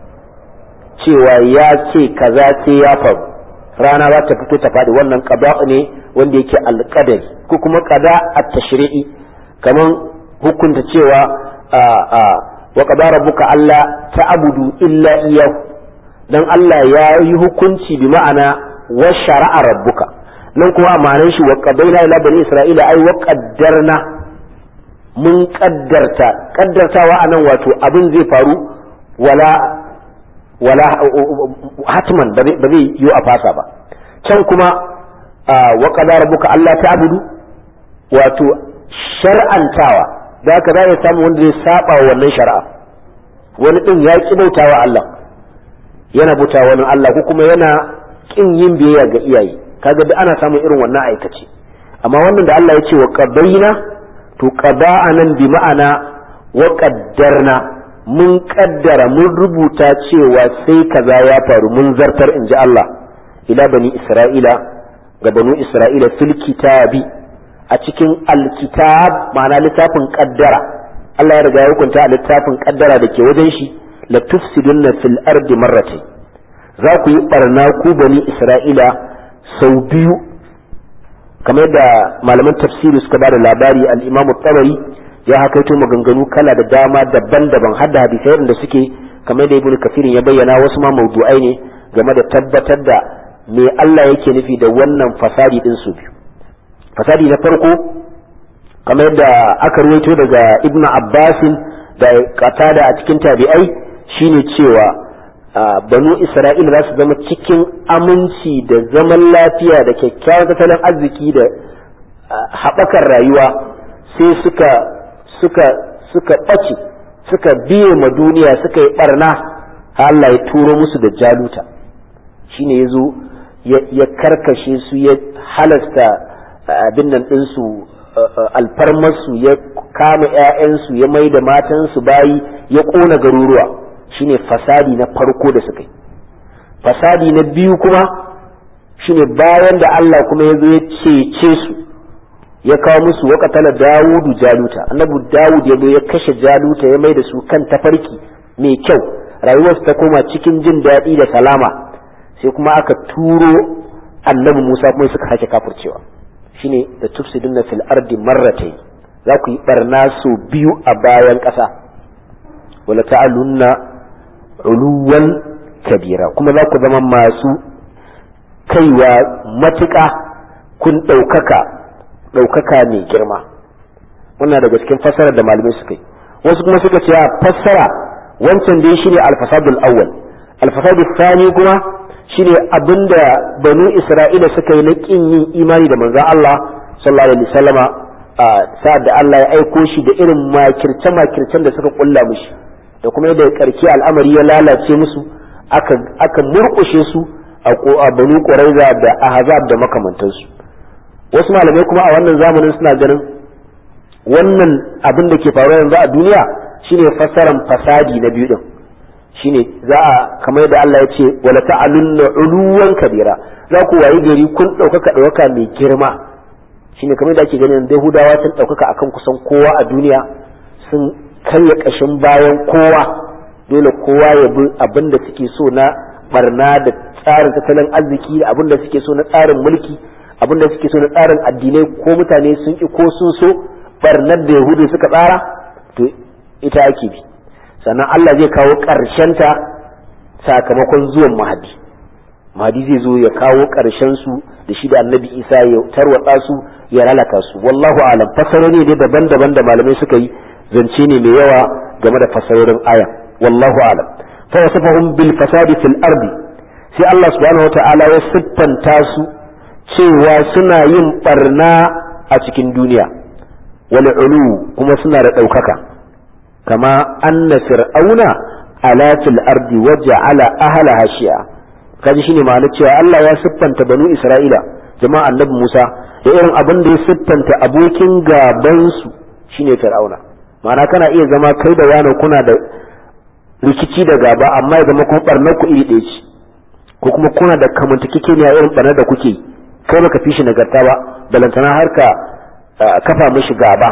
cewa ya ce kaza sai ya faru rana za ta fito ta faɗi wannan qada'u ne wanda yake alqadari ko kuma qada at-tashri'i kaman hukunta cewa wa qada rabbuka alla ta'budu illa iyyahu dan Allah ya yi hukunci bi ma'ana wa shara'a rabbuka nan kuma a ma'anar shi wa qadaina ila bani isra'ila ai wa qaddarna mun kaddarta kaddartawa anan wato abin zai faru wala wala hatman ba zai yi a fasa ba can kuma wa qadara rabbuka Allah ta'budu wato shar'antawa da haka za ya samu wanda zai saba wannan shari'a wani din ya ki bautawa Allah yana bauta wani Allah ko kuma yana kin yin biyayya ga iyaye kaga duk ana samun irin wannan aikace amma wannan da Allah ya ce wa qadaina to qada'a nan bi ma'ana wa qaddarna mun kaddara mun rubuta cewa sai kaza ya faru mun zartar in ji Allah ila bani Isra'ila ga banu Isra'ila fil kitabi a cikin alkitab ma'ana littafin kaddara Allah ya riga ya hukunta a littafin kaddara da ke wajen shi la tufsidunna fil ardi marratayn za ku yi barna ku bani Isra'ila sau biyu kamar da malaman tafsiri suka ba da labari al-Imam tabari ya hakaito maganganu kala da dama daban-daban har da hadisai da suke kamar da Ibn Kathir ya bayyana wasu ma mawdu'ai ne game da tabbatar da me Allah yake nufi da wannan fasadi din su biyu fasadi na farko kamar da aka ruwaito daga Ibn Abbasin da Qatada a cikin tabi'ai shine cewa banu isra'ila za su zama cikin aminci da zaman lafiya da kyakkyawan tattalin arziki da haɓakar rayuwa sai suka suka suka ɓace suka biye ma duniya suka yi ɓarna Allah ya turo musu da jaluta shine ya zo ya karkashe su ya halasta abin nan ɗinsu alfarmarsu ya kama 'ya'yansu ya mai da matansu bayi ya ƙona garuruwa shine fasadi na farko da suka yi fasadi na biyu kuma shine bayan da Allah kuma ya zo ya cece su ya kawo musu wakatala dawudu jaluta annabi dawud ya zo ya kashe jaluta ya mai da su kan tafarki mai kyau rayuwarsu ta koma cikin jin daɗi da salama sai kuma aka turo annabi musa kuma suka sake kafurcewa shine da tufsiduna fil ardi marratayn za ku yi barna sau biyu a bayan ƙasa wala ta'alunna uluwan kabira kuma za ku zama masu kaiwa matuƙa kun ɗaukaka ɗaukaka mai girma wannan daga cikin fassara da malamai suka yi wasu kuma suka ce fassara wancan dai shine alfasadul awwal alfasadul thani kuma shine abinda banu isra'ila suka yi na kin yin imani da manzon Allah sallallahu alaihi wasallama sa'ad da Allah ya aiko shi da irin makirce makircen da suka kulla mishi da kuma yadda karki al'amari ya lalace musu aka aka murkushe su a banu quraiza da ahzab da makamantansu wasu malamai kuma a wannan zamanin suna ganin wannan abin da ke faruwa yanzu a duniya shine fassaran fasadi na biyu din shine za a kamar yadda Allah ya ce wala ta'alunna uluwan kabira za ku wayi gari kun ɗaukaka ɗaukaka mai girma shine kamar yadda ake ganin Yahudawa sun ɗaukaka akan kusan kowa a duniya sun karya ƙashin bayan kowa dole kowa ya bi abin da suke so na barna da tsarin tattalin arziki da abin da suke so na tsarin mulki abin da suke so na tsarin addinai ko mutane sun ki ko sun so barnar da yahudu suka tsara to ita ake bi sannan Allah zai kawo ta sakamakon zuwan mahadi mahdi zai zo ya kawo ƙarshen su da shi da annabi isa ya tarwatsa su ya lalata su wallahu alam fasarori ne daban-daban da malamai suka yi zance ne mai yawa game da fasarorin aya wallahu alam fa wasafahum bil fasadi fil ardi sai Allah subhanahu wataala ya siffanta su cewa suna yin barna a cikin duniya wal ulu kuma suna da ɗaukaka kama anna fir'auna ala fil ardi waja'ala ahlaha shi'a kaji shine ma'anar cewa Allah ya siffanta banu Isra'ila jama'a annabi Musa da irin abin da ya siffanta abokin gaban su shine fir'auna ma'ana kana iya zama kai da wani kuna da rikici da gaba amma ya zama kuma barnar ku iri ɗaya ce ko kuma kuna da kamantakekeniya irin barnar da kuke kai baka fi shi nagarta ba balantana har ka kafa mishi gaba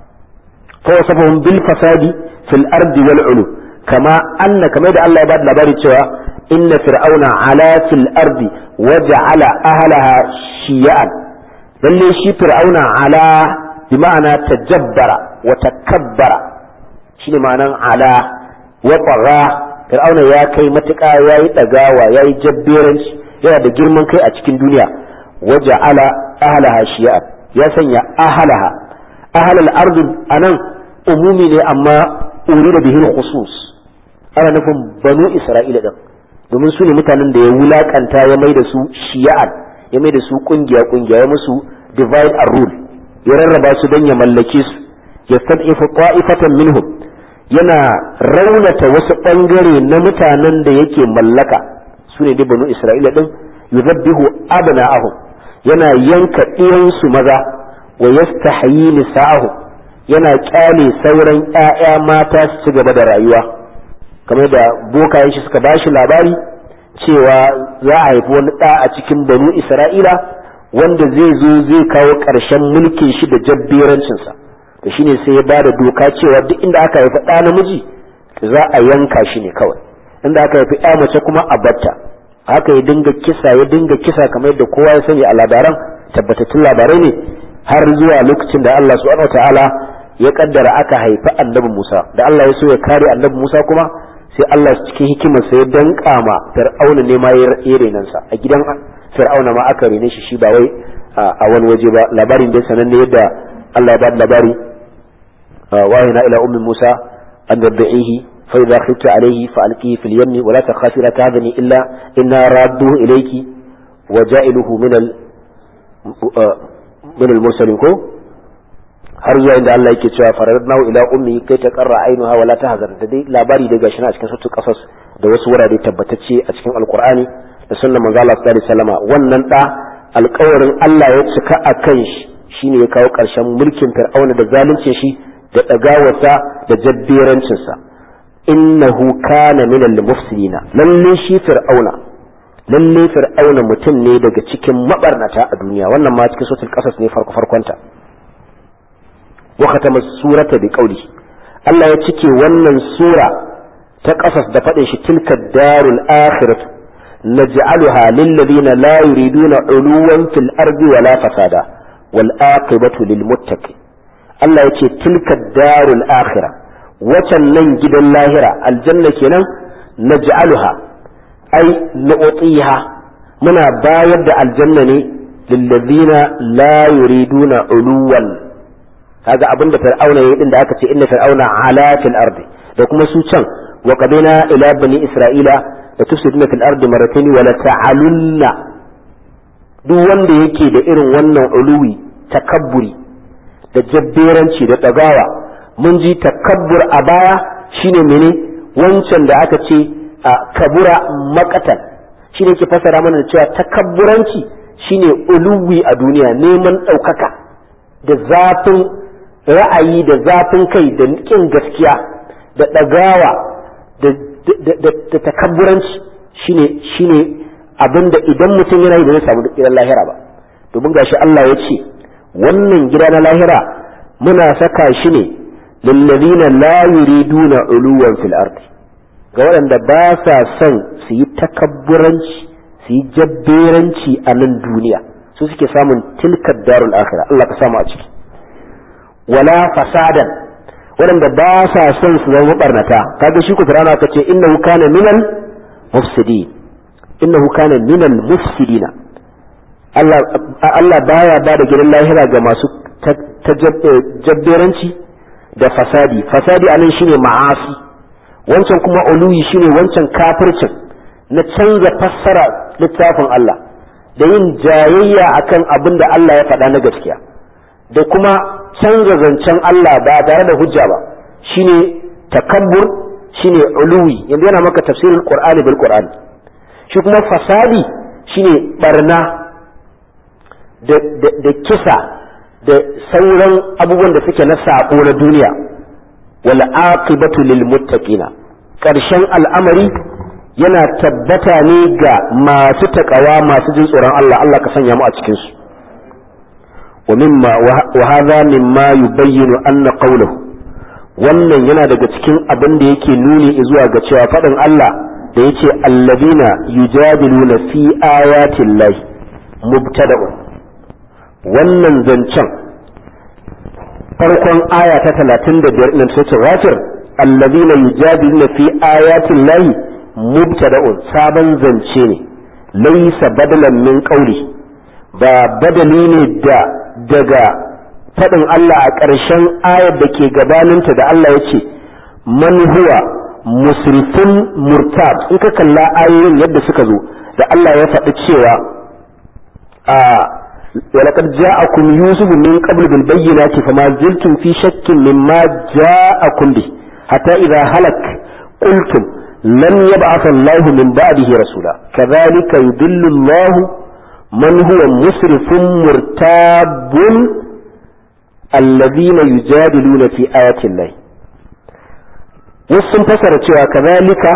fa wasafahum bil fasadi fil ardi wal ulu kama anna kamar da Allah ya bada labari cewa inna fir'auna ala fil ardi wa ja'ala ahlaha shiyan lalle shi fir'auna ala bi ma'ana tajabbara wa takabbara shine ma'anan ala wa qarra fir'auna ya kai matuƙa yayi dagawa yayi jabberanci yana da girman kai a cikin duniya wa ja'ala ahlaha shiyan ya sanya ahlaha ahlal ardi anan umumi ne amma urida bihi khusus ana nufin banu isra'ila din domin su ne mutanen da ya wulakanta ya mai da su shiya'an ya mai da su kungiya kungiya ya musu divide and rule ya rarraba su don ya mallake su ya stad'ifu qa'ifatan minhum yana raunata wasu bangare na mutanen da yake mallaka su ne dai banu isra'ila din yuzabbihu abna'ahum yana yanka ɗiyansu maza wa yastahyi nisa'ahum yana kyale sauran ƴaƴa mata su ci gaba da rayuwa kamar da bokayen shi suka bashi labari cewa za a haifi wani ɗa a cikin banu isra'ila wanda zai zo zai kawo ƙarshen mulkin shi da jabberancinsa da shine sai ya ba da doka cewa duk inda aka haifi ɗa namiji za a yanka shi ne kawai inda aka haifi ɗa mace kuma a batta haka ya dinga kisa ya dinga kisa kamar yadda kowa ya sani a labaran tabbatattun labarai ne har zuwa lokacin da Allah subhanahu ta'ala ya kaddara aka haifi annabi Musa da Allah ya so ya kare annabi Musa kuma sai Allah cikin hikimarsa ya danka ma Fir'auna ne ma ya renan sa a gidan Fir'auna ma aka rene shi shi ba wai a wani waje ba labarin da sananne yadda Allah ya ba labari wahina ila ummi Musa an dabihi fa idza khifta alayhi fa alqihi fil yamni wa la takhafi la tahzani illa inna radduhu ilayki wa ja'iluhu min al min al mursalin ko har zuwa inda Allah yake cewa faradnahu ila ummi kai ta qarra ainuha wala tahzan da dai labari da gashi na cikin suratul qasas da wasu wurare tabbatacce a cikin alqur'ani da sunnar manzo Allah sallallahu alaihi wasallama wannan da alƙawarin Allah ya cika a kan shi shine ya kawo ƙarshen mulkin fir'auna da zaluncin shi da dagawarsa da jabberancin sa innahu kana min al-mufsidina lalle shi fir'auna lalle fir'auna mutum ne daga cikin mabarnata a duniya wannan ma cikin suratul qasas ne farko farkonta وختم السورة بقوله الله يتكي ونن سورة تقصص دفعش تلك الدار الآخرة نجعلها للذين لا يريدون علوا في الأرض ولا فسادا والآقبة للمتقين الله يتكي تلك الدار الآخرة وتنن جد اللاهرة الجنة كنا نجعلها أي نعطيها منا بايد الجنة للذين لا يريدون علوا kaga abin da fir'auna yayi din da aka ce inna fir'auna ala fil ardi da kuma su can wa qadina ila bani isra'ila la tufsiduna fil ardi marratayn wa la ta'alunna duk wanda yake da irin wannan uluwi takabburi da jabberanci da dagawa mun ji takabbur a baya shine mene wancan da aka ce kabura makatan shine ke fasara mana da cewa takabburanci shine uluwi a duniya neman ɗaukaka da zafin ra'ayi da zafin kai da ƙin gaskiya da ɗagawa da takabburanci shine shine abin da idan mutum yana yi ba zai samu gidan lahira ba domin gashi Allah ya ce wannan gida na lahira muna saka shi ne lillazina la yuriduna uluwan fil ardi ga waɗanda ba sa son su yi takabburanci su yi jabberanci a nan duniya su suke samun tilkar darul akhirah Allah ka samu a ciki wala fasadan waɗanda ba sa son su zama barnata kaga shi ku firana ka ce innahu kana minal mufsidi innahu kana minal mufsidina Allah Allah baya ba da gidan lahira ga masu jabberanci da fasadi fasadi anan shine ma'asi wancan kuma uluyi shine wancan kafircin na canza fassara littafin Allah da yin jayayya akan abin da Allah ya faɗa na gaskiya da kuma canza zancen Allah ba tare da hujja ba shine takabbur shine uluwi yanzu yana maka tafsirin qur'ani bil qur'ani shi kuma fasadi shine barna da, da, da kisa da sauran abubuwan da suke na sako na duniya wal aqibatu lil muttaqina karshen al'amari yana tabbata ne ga masu takawa masu jin tsoron Allah Allah ka sanya mu a cikin su wa mimma wa hadha mimma yubayyinu anna qawluhu wannan yana daga cikin abin da yake nuni zuwa ga cewa faɗin Allah da yace allazina yujadiluna fi ayatin lahi mubtada'un wannan zancen farkon aya ta 35 nan sai wafir allazina yujadiluna fi ayatin lahi mubtada'un sabon zance ne laysa badalan min qawli ba badali ne da daga faɗin Allah a ƙarshen ayar da ke gabaninta da Allah ya ce man huwa musrifun murtab in ka kalla ayoyin yadda suka zo da Allah ya faɗi cewa a ولقد جاءكم يوسف من قبل بالبينات فما زلتم في شك مما جاءكم به حتى إذا هلك قلتم لن يبعث الله من بعده رسولا كذلك يضل الله من هو مسرف مرتاب الذين يجادلون في آيات الله wasu fasara cewa kazalika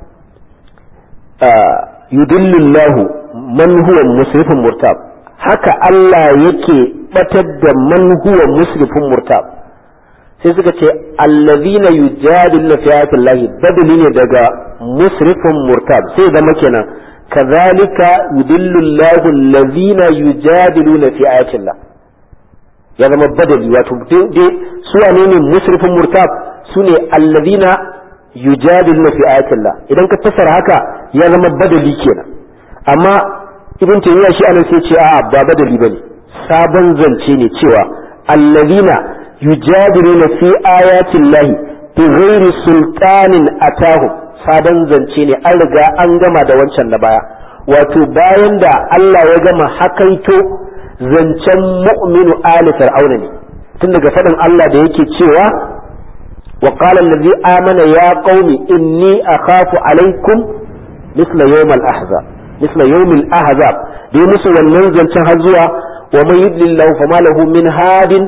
yudillu Allah man huwa musrifun murtab haka Allah yake batar da man huwa musrifun murtab sai suka ce allazina yujadiluna fi ayati Allah badali ne daga musrifun murtab sai zama kenan kazalika yudillu Allah allazina yujadiluna fi ayati Allah ya zama badali wato dai su wane ne musrifin murtab su ne allazina yujadiluna fi ayatillah idan ka fassara haka ya zama badali kenan amma ibn tayyiya shi anan sai ce a'a ba badali bane sabon zance ne cewa allazina yujadiluna fi ayatillah bi ghairi sultanin atahu sabon zance ne an riga an gama da wancan na baya wato bayan da Allah ya gama hakaito zancen mu'minu ali fir'auna ne tun daga faɗin Allah da yake cewa wa qala allazi amana ya qaumi inni akhafu alaikum misla yawm al-ahzab misla yawm al-ahzab dai musu wannan zancen har zuwa wa man yudlillahu fama lahu min hadin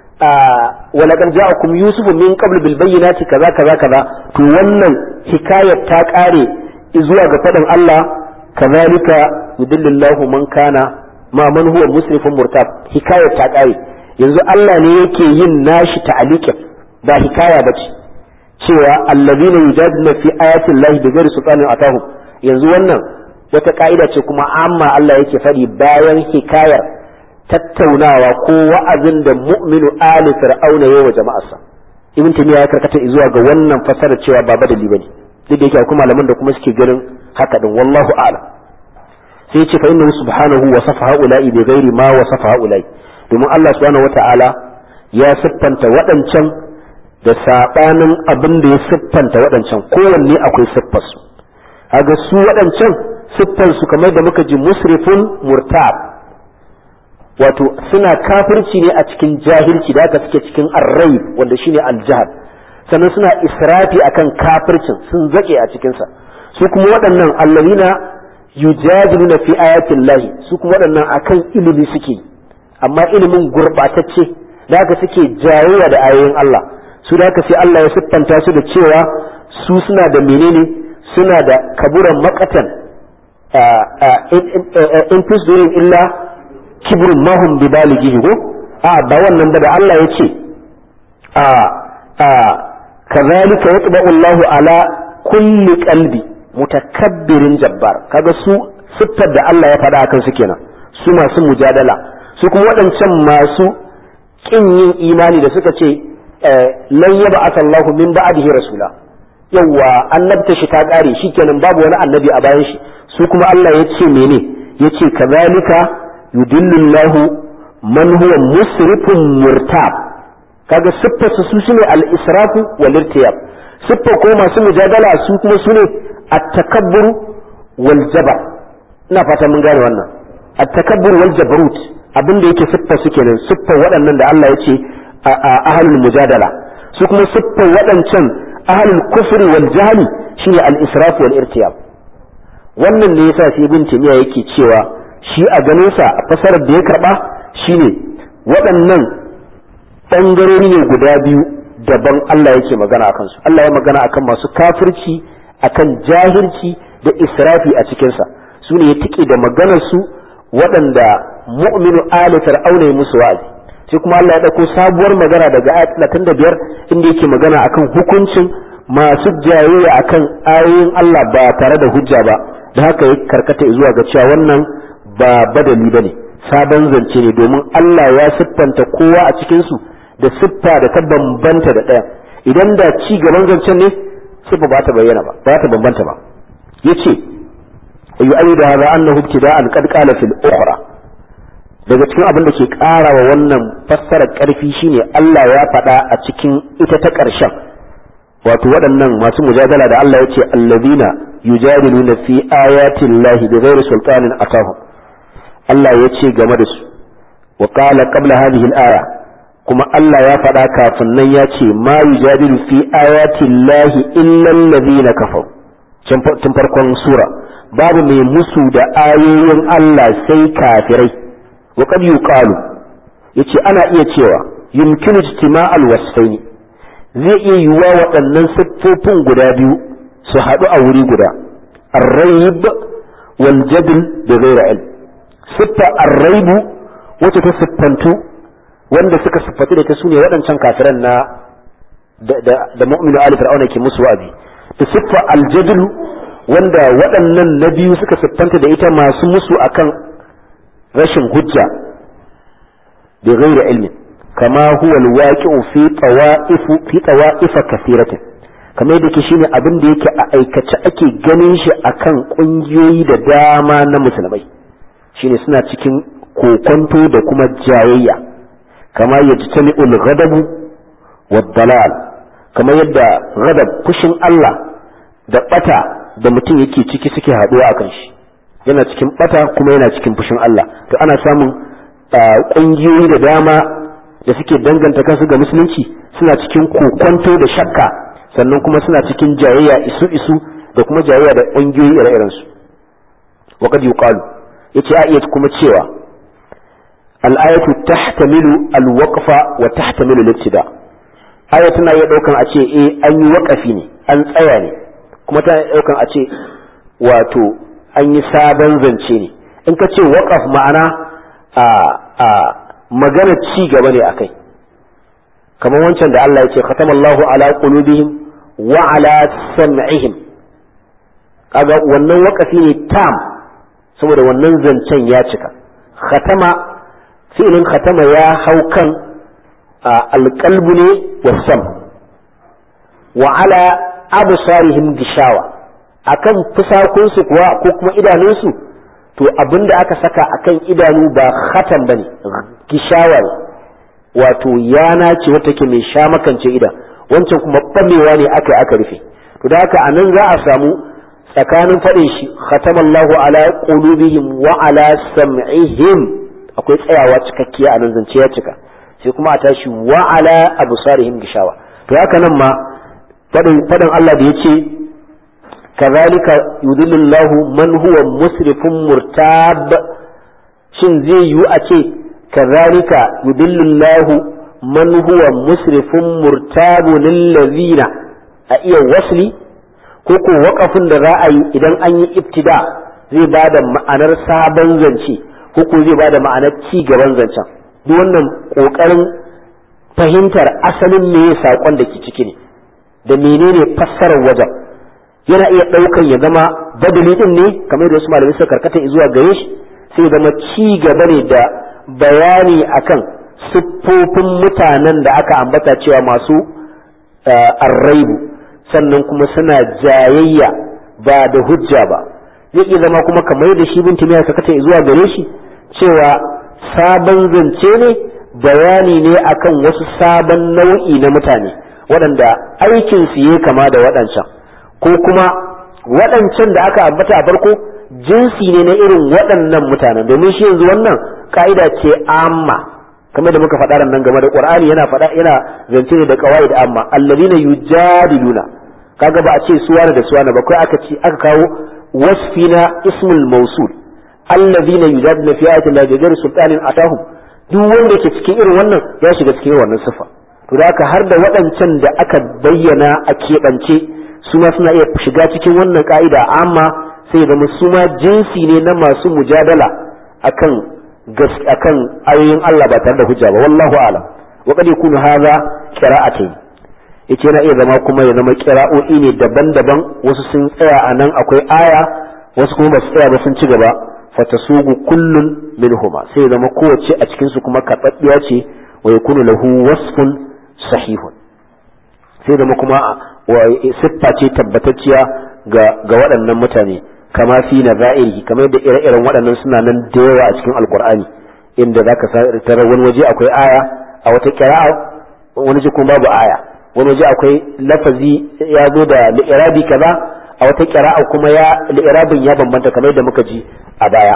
wa laqad ja'akum yusuf min qabl bil bayyinati kaza kaza kaza to wannan hikayar ta kare zuwa ga faɗin Allah kazalika yudillillahu man kana ma man huwa musrifun murtab hikayar ta kare yanzu Allah ne yake yin nashi ta'alikin ba hikaya bace cewa allazina yujadiluna fi ayatin lahi bighairi sultanin atahum yanzu wannan wata ka'ida ce kuma amma Allah yake faɗi bayan hikayar tattaunawa ko wa'azin da mu'minu ali fir'auna yayi wa jama'arsa ibn taymiya ya karkata zuwa ga wannan fasara cewa ba badali bane duk da yake akwai malaman da kuma suke ganin haka din wallahu a'lam sai ce fa innahu subhanahu wa safa haula'i bi ghairi ma wa safa haula'i domin Allah subhanahu wata'ala ya siffanta waɗancan da sabanin abin da ya siffanta waɗancan kowanne akwai siffar su kaga su waɗancan siffar su kamar da muka ji musrifun murtab wato suna kafirci ne a cikin jahilci da aka suke cikin arrai wanda shine aljahal sannan suna israfi akan kafircin sun zake a cikinsa su kuma waɗannan allazina yujadiluna fi ayatin lahi su kuma waɗannan akan ilimi suke amma ilimin gurɓatacce da haka suke jayayya da ayoyin Allah su da haka sai Allah ya siffanta su da cewa su suna da menene suna da kaburan makatan in tusdirin illa kibrun mahum bi balighihi ko a ba wannan ba da Allah ya ce a a kazalika yatba'u Allahu ala kulli qalbi mutakabbirin jabbar kaga su siffar da Allah ya faɗa akan su kenan su masu mujadala su kuma waɗancan masu ƙin yin imani da suka ce lan yaba asallahu min ba'dihi rasula yawa annabta shi ta kare shikenan babu wani annabi a bayan shi su kuma Allah ya ce mene yace kazalika yudillullahu man huwa musrifun murtab kaga siffar su sune al-israfu wal irtiyab siffar ko masu mujadala su kuma sune at-takabbur wal jaba ina fata mun gane wannan at-takabbur wal jabarut abin da yake siffar su kenan siffar waɗannan da Allah ya ce ahlul mujadala su kuma siffar waɗancan ahlul kufri wal jahli shine al-israf wal irtiyab wannan ne yasa sai ibn timiya yake cewa shi a ganin sa a fasarar da ya karba shine waɗannan bangarori ne guda biyu daban Allah yake magana akan su Allah ya magana akan masu kafirci akan jahilci da israfi a cikin sa su ne ya tike da maganar su waɗanda mu'minu ali fir'auna ya musu wa'azi sai kuma Allah ya dauko sabuwar magana daga ayat 35 inda yake magana akan hukuncin masu jayayya akan ayoyin Allah ba tare da hujja ba da haka ya karkata zuwa ga cewa wannan ba badali bane sabon zance ne domin Allah ya siffanta kowa a cikin su da siffa da ta bambanta da ɗaya idan da ci gaban zancen ne siffa ba ta bayyana ba ba ta bambanta ba yace yu'ayyidu hadha annahu ibtida'an qad qala fil ukhra daga cikin abin da ke ƙara wa wannan fassarar ƙarfi shine Allah ya faɗa a cikin ita ta ƙarshen wato waɗannan masu mujadala da Allah ya ce allazina yujadiluna fi ayati llahi bighairi sultanin atahum Allah ya ce game da su wa qala qabla hadhihi al-aya kuma Allah ya faɗa kafin nan ya ce ma yujadilu fi ayati llahi illa allazina kafaru tun farkon sura babu mai musu da ayoyin Allah sai kafirai wa qad yuqalu yace ana iya cewa yumkinu ijtima'al wasfaini zai iya yiwuwa waɗannan siffofin guda biyu su haɗu a wuri guda arraib wal jadl da ghaira ilm siffa arraibu wacce ta siffantu wanda suka siffatu da ta sune waɗancan kafiran na da mu'minu ali fir'auna ke musu wa'azi da siffa aljadl wanda waɗannan na biyu suka siffanta da ita masu musu akan rashin hujja bi ghairi ilmin kama huwa alwaqi'u fi tawa'if fi tawa'if kathiratin kamar yadda ke shine abin da yake a aikace ake ganin shi akan kungiyoyi da dama na musulmai shine suna cikin kokonto da kuma jayayya kama yajtami'ul ghadabu wad dalal kamar yadda ghadab fushin Allah da bata da mutum yake ciki suke haduwa akan shi yana cikin bata kuma yana cikin fushin Allah to ana samun kungiyoyi da dama da suke danganta kansu ga musulunci suna cikin kokonto da shakka sannan kuma suna cikin jayayya isu isu da kuma jayayya da kungiyoyi ire-iren su wa qad yuqalu yace a iya kuma cewa al-ayatu tahtamilu al-waqfa wa tahtamilu al-ibtida aya tana iya daukan a ce eh an yi waqafi ne an tsaya ne kuma tana daukan a ce wato an yi sabon zance ne in ka ce waƙaf ma'ana a a magana ci gaba ne akai kamar wancan da Allah ya ce khatamallahu ala qulubihim wa ala sam'ihim kaga wannan waƙafi ne tam saboda wannan zancen ya cika khatama fi'ilin khatama ya hau kan alqalbu ne wasam wa ala absarihim gishawa akan fusakunsu kuwa ko kuma idanunsu to abinda aka saka akan idanu ba khatan bane gishawa ne wato yana ce wata ke mai sha makance idan wancan kuma bamewa ne aka aka rufe to da haka anan za a samu tsakanin faɗin shi khatamallahu ala qulubihim wa ala sam'ihim akwai tsayawa cikakkiya a nan zance ya cika sai kuma a tashi wa ala absarihim gishawa to haka nan ma faɗin Allah da yace kazalika yudillullahu man huwa musrifun murtab shin zai yiwu a ce kazalika yudillullahu man huwa musrifun murtabu lillazina a iya wasli ko ko waƙafin da za a yi idan an yi ibtida zai ba da ma'anar sabon zance ko ko zai ba da ma'anar ci gaban zancen duk wannan ƙoƙarin fahimtar asalin me saƙon da ke ciki ne da menene fassarar wajen yana iya ɗaukan ya zama badali din ne kamar da wasu malamai suka karkata zuwa gare shi sai zama ci gaba ne da bayani akan siffofin mutanen da aka ambata cewa masu arraibu sannan kuma suna jayayya ba da hujja ba zai iya zama kuma kamar da shi bin timiya ka kace zuwa gare shi cewa sabon zance ne bayani ne akan wasu sabon nau'i na mutane waɗanda aikin su yi kama da waɗancan ko kuma waɗancan da aka ambata a farko jinsi ne na irin waɗannan mutanen domin shi yanzu wannan ka'ida ce amma kamar da muka faɗa nan game da Qur'ani yana faɗa yana zance ne da qawaid amma alladhina yujadiluna kaga ba a ce suwana da suwana ba kai aka ce aka kawo wasfina ismul mawsul alladhina yujadiluna fi ayati llahi bighayri sultanin atahum duk wanda ke cikin irin wannan ya shiga cikin wannan sifa to da haka har da waɗancan da aka bayyana a keɓance su ma suna iya shiga cikin wannan ka'ida amma sai zama su ma jinsi ne na masu mujadala akan akan ayoyin Allah ba tare da hujja ba wallahu a'lam wa qad yakunu hadha qira'atayn yace yana iya zama kuma ya zama qira'o'i ne daban-daban wasu sun tsaya a nan akwai aya wasu kuma ba su tsaya ba sun ci gaba fatasugu kullun minhuma sai zama kowace a cikin su kuma karɓaɓɓiya ce wa yakunu lahu wasfun sahihun sai zama kuma siffa ce tabbatacciya ga ga waɗannan mutane kama fi na za'iri kamar da ire-iren waɗannan suna nan da yawa a cikin alkur'ani inda zaka tarar wani waje akwai aya a wata kira'a wani waje kuma babu aya wani waje akwai lafazi ya zo da li'irabi kaza a wata kira'a kuma ya li'irabin ya bambanta kamar da muka ji a baya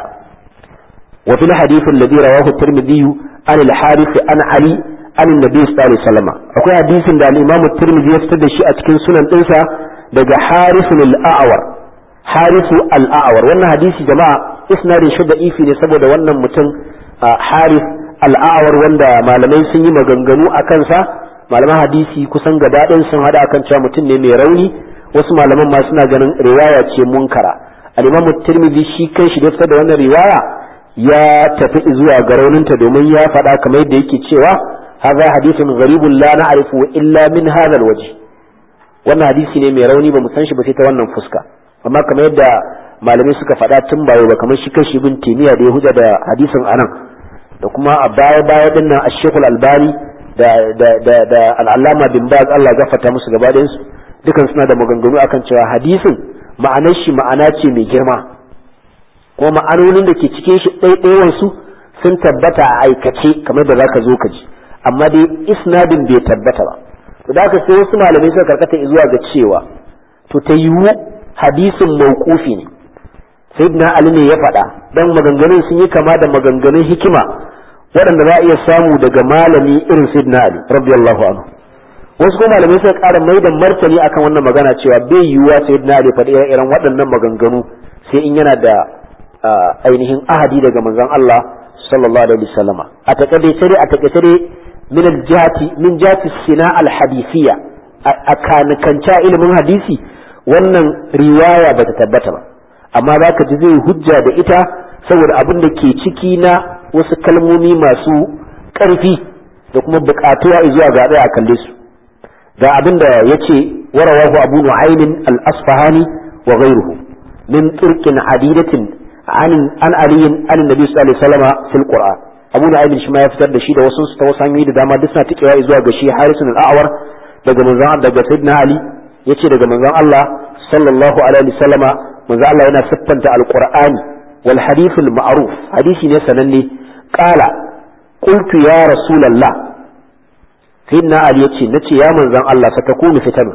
wa fil hadith alladhi rawahu at-tirmidhi an al-harith an ali an annabi sallallahu alaihi wasallam akwai hadisin da al-imam at-tirmidhi ya fitar da shi a cikin sunan dinsa daga harith al-a'war harisu al'awar wannan hadisi jama'a isnadin shi da ifi ne saboda wannan mutum haris al'awar wanda malamai sun yi maganganu a kansa malaman hadisi kusan gaba ɗin sun hada akan cewa mutum ne mai rauni wasu malaman ma suna ganin riwaya ce munkara al-imamu tirmidhi shi kai shi da fitar da wannan riwaya ya tafi zuwa ga rauninta domin ya faɗa kamar yadda yake cewa hadha hadithun gharibun la na'rifu illa min hadha al-wajh wannan hadisi ne mai rauni ba mu san shi ba sai ta wannan fuska amma kamar yadda malamai suka faɗa tun bayo ba kamar shi kashi bin timiya da ya huja da hadisin anan da kuma a baya baya din nan ashekul albani da da da da al'allama bin baz Allah ya gafarta musu gaba ɗayan su dukan suna da maganganu akan cewa hadisin ma'anar shi ma'ana ce mai girma kuma ma'anonin da ke cikin shi ɗaiɗayan su sun tabbata a aikace kamar da zaka zo ka ji amma dai isnadin bai tabbata ba to da haka sai wasu malamai suka karkata zuwa ga cewa to ta yiwu hadisin mawqufi ne sayyidina ali ne ya faɗa dan maganganun sun yi kama da maganganun hikima waɗanda za a iya samu daga malami irin sayyidina ali radiyallahu anhu wasu kuma malamai suka ƙara mai da martani akan wannan magana cewa bai yiwuwa sayyidina ali faɗi irin waɗannan maganganu sai in yana da ainihin ahadi daga manzon Allah sallallahu alaihi wasallama a takaice dai a takaice dai min al-jihati min jihati sina al-hadisiyya a kanikanta ilimin hadisi wannan riwaya bata tabbata ba amma za ka ji zai hujja da ita saboda abin da ke ciki na wasu kalmomi masu ƙarfi da kuma buƙatuwa zuwa ga a kalle su ga abin da ya ce warawahu abu nu'aymin al-asfahani wa ghayruhu min turkin adidatin an aliyin an nabi sallallahu alaihi wasallam fil qur'an abu nu'aymin shi ma ya fitar da shi da wasu ta wasu hanyoyi da dama duk suna tikewa zuwa ga shi harisun al-a'war daga manzon daga sayyidina ali yace daga manzon Allah sallallahu alaihi wasallama manzon Allah yana siffanta alqur'ani wal hadith al ma'ruf hadisi ne sananne qala qultu ya rasulullah sayyidina ali yace nace ya manzon Allah satakunu fitan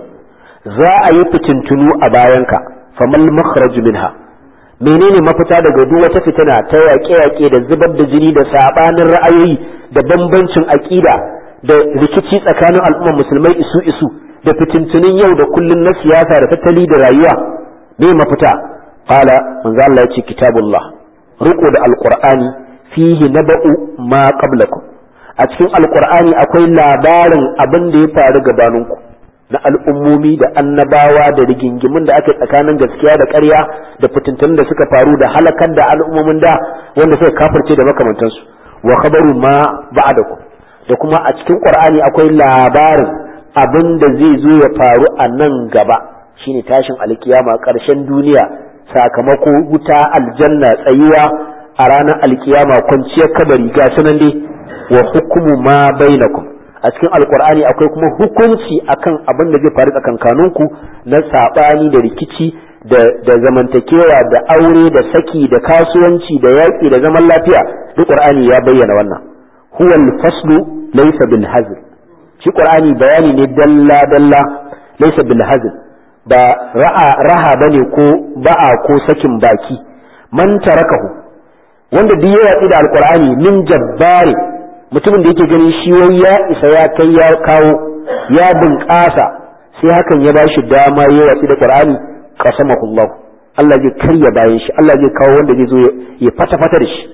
za a yi fitintunu a bayanka famal makhraj minha menene mafita daga duk wata fitina ta yaƙe-yaƙe da zubar da jini da sabanin ra'ayoyi da bambancin aƙida da rikici tsakanin al'ummar musulmai isu isu da fitintunin yau da kullun na siyasa da tattali da rayuwa me mafita qala manzo Allah yace kitabullah riko da alqur'ani fihi naba'u ma qablakum a cikin alqur'ani akwai labarin abin da ya faru gabaninku na al'ummomi da annabawa da rigingimin da aka tsakanin gaskiya da ƙarya da fitintunin da suka faru da halakar da al'ummomin da wanda suka kafirce da makamantansu wa khabaru ma ba'dakum da kuma a cikin qur'ani akwai labarin abin da zai zo ya faru a nan gaba shine tashin alkiyama ƙarshen duniya sakamako wuta aljanna tsayuwa a ranar alkiyama kwanciyar kabari ga sunan dai wa hukumu ma bainakum a cikin alkur'ani akwai kuma hukunci akan abin da zai faru tsakankaninku na sabani da rikici da zamantakewa da aure da saki da kasuwanci da yaƙi da zaman lafiya duk qur'ani ya bayyana wannan huwa al-faslu laysa bil hazl shi qur'ani bayani ne dalla dalla laysa bil hazl ba ra'a raha bane ko ba'a ko sakin baki man tarakahu wanda duk ya watsi da alqur'ani min jabbari mutumin da yake ganin shi wai ya isa ya kai ya kawo ya bunƙasa sai hakan ya bashi dama ya watsi da qur'ani qasamahu Allah Allah zai karya bayan shi Allah zai kawo wanda zai zo ya fata fata da shi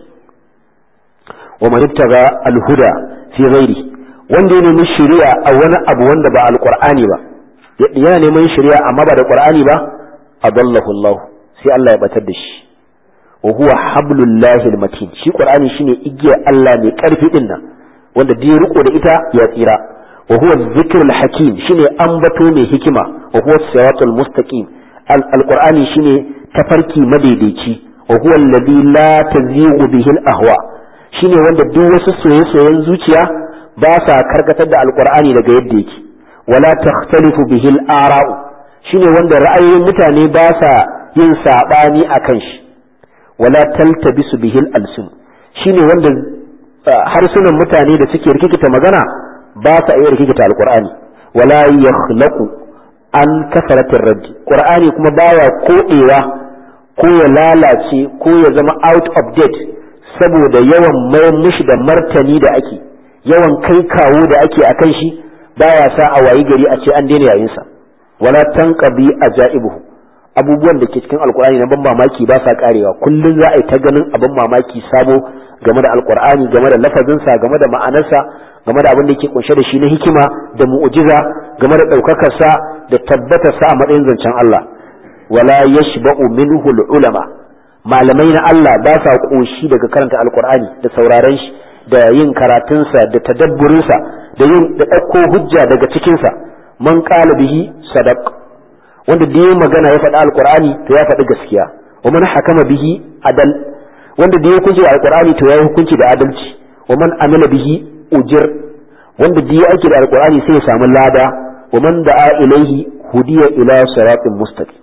wa man ibtaga al-huda fi ghairi wanda ya nemi shari'a a wani abu wanda ba alqur'ani ba yana neman shari'a amma ba da qur'ani ba adallahu Allah sai Allah ya batar da shi wa huwa hablullahi almatin shi qur'ani shine igiyar Allah mai karfi din nan wanda da ya riko da ita ya tsira wa huwa dhikrul hakim shine ambato mai hikima wa huwa siratul mustaqim alqur'ani shine tafarki madaidaici wa huwa alladhi la tazighu bihi alahwa shine wanda duk wasu soye-soyen zuciya ba sa karkatar da alqur'ani daga yadda yake wala takhtalifu bihi al-ara'u shine wanda ra'ayoyin mutane ba sa yin sabani akan shi wala taltabisu bihi al-alsun shine wanda harsunan mutane da suke rikikita magana ba sa iya rikikita alqur'ani wala yakhlaqu an kasaratin raddi qur'ani kuma baya kodewa ko ya lalace ko ya zama out of date saboda yawan mayan mishi da martani da ake yawan kai kawo da ake akan shi baya sa a wayi gari a ce an daina yayin sa wala tanqabi ajaibuhu abubuwan da ke cikin alkur'ani na ban mamaki ba sa karewa kullum za a yi ta ganin abin mamaki sabo game da alkur'ani game da lafazinsa game da ma'anarsa game da abin da yake kunshe da shi na hikima da mu'ujiza game da ɗaukakarsa da tabbatarsa a matsayin zancen Allah wala yashba'u minhu ulama malamai na Allah ba sa koshi daga karanta alkur'ani da sauraron shi da yin karatunsa da tadabburinsa da yin da ɗauko hujja daga cikinsa man qala bihi sadaq wanda da ya magana ya faɗi alkur'ani to ya faɗi gaskiya wa man hakama bihi adal wanda da ya hukunci da alkur'ani to ya yi hukunci da adalci wa man amila bihi ujir wanda da ya aiki da alkur'ani sai ya samu lada wa man da'a ilaihi hudiya ila siratin mustaqim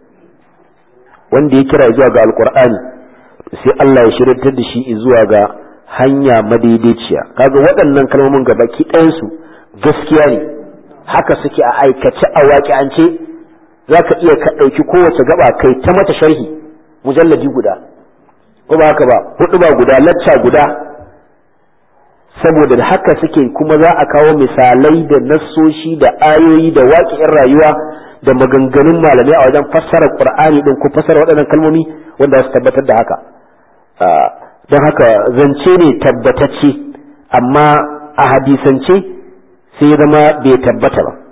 wanda ya kira zuwa ga alkur'ani sai Allah ya shirya da shi zuwa ga hanya madaidaiciya kaga waɗannan kalmomin gabaki ɗayansu gaskiya ne haka suke a aikace a waƙi'ance za ka iya ka ɗauki kowace gaba kai ta mata sharhi mujalladi guda ko ba haka ba hudu ba guda lacca guda saboda da haka suke kuma za a kawo misalai da nassoshi da ayoyi da waƙi'in rayuwa da maganganun malamai a wajen fassara qur'ani din ko fassara waɗannan kalmomi wanda su tabbatar da haka don haka zance ne tabbatacce amma a hadisance sai ya zama bai tabbata ba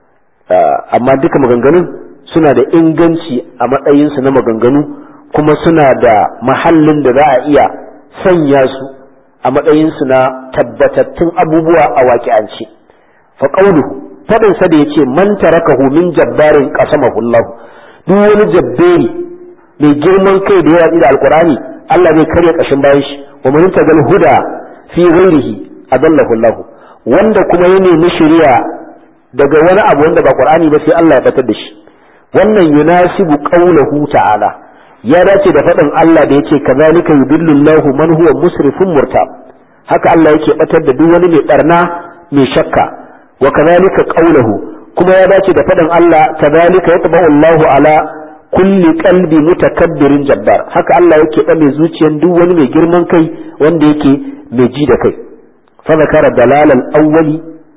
amma duka maganganun suna da inganci a matsayinsu na maganganu kuma suna da mahallin da za a iya sanya su a matsayinsu na tabbatattun abubuwa a waƙi'ance fa qawluhu fadin sa da yace man tarakahu min jabbarin qasamahu Allah duk wani jabberi mai girman kai da ya da alqur'ani Allah zai karya kashin bayan shi wa man tagal huda fi ghairihi adallahu Allah wanda kuma ya nemi shari'a daga wani abu wanda ba qur'ani ba sai Allah ya batar da shi wannan yunasibu qawluhu ta'ala ya dace da faɗin Allah da yake kazalika yudillu Allahu man huwa musrifun murtab haka Allah yake batar da duk wani mai barna mai shakka wa kazalika qawluhu kuma ya dace da faɗin Allah kazalika yatba'u Allahu ala kulli qalbi mutakabbirin jabbar haka Allah yake dame zuciyar duk wani mai girman kai wanda yake mai ji da kai fa zakara dalal awwali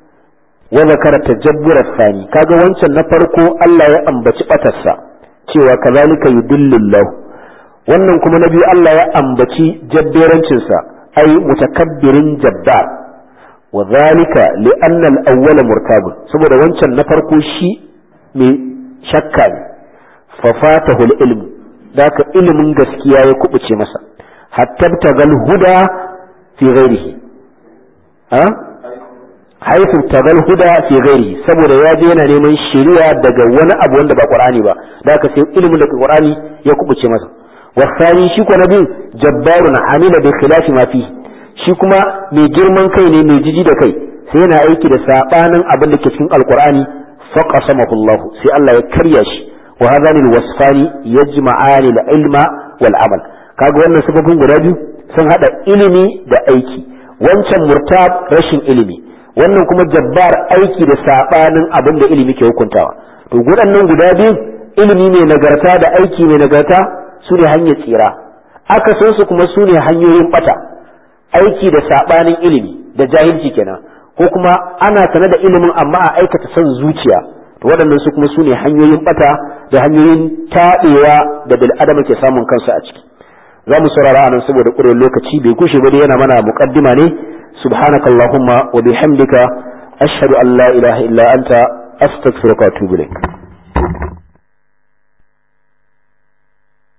wa zakara tajabbur thani kaga wancan na farko Allah ya ambaci batarsa cewa kazalika yudillillahu wannan kuma na biyu Allah ya ambaci jabberancin sa ai mutakabbirin jabbar wa zalika li anna al-awwala murtabun saboda wancan na farko shi mai shakka ne fa fatahu al-ilm daka ilimin gaskiya ya kubuce masa hatta tagal huda fi ghairihi ha haifu tagal huda fi ghairi saboda ya je yana neman shari'a daga wani abu wanda ba qur'ani ba da aka sai ilimin daga qur'ani ya kubuce masa wasani shi ko nabi jabbarun hamila bi khilafi ma fi shi kuma mai girman kai ne mai jiji da kai sai yana aiki da sabanin abin da ke cikin alqur'ani faqasamahu Allah sai Allah ya karya shi wa hadani alwasfani yajma'ani al-ilma wal amal kaga wannan sifofin guda biyu sun hada ilimi da aiki wancan murtab rashin ilimi wannan kuma jabbar aiki da sabanin abin da ilimi ke hukuntawa to gudannan guda biyu ilimi mai nagarta da aiki mai nagarta su ne hanyar tsira aka san su kuma su ne hanyoyin bata aiki da sabanin ilimi da jahilci kenan ko kuma ana sane da ilimin amma a aikata son zuciya to waɗannan su kuma su ne hanyoyin bata da hanyoyin taɗewa da bil adama ke samun kansu a ciki za mu saurara anan saboda ƙurin lokaci bai kushe ba dai yana mana muqaddima ne subhanakallahumma wa bihamdika ashhadu an la ilaha illa anta astaghfiruka wa atubu ilaik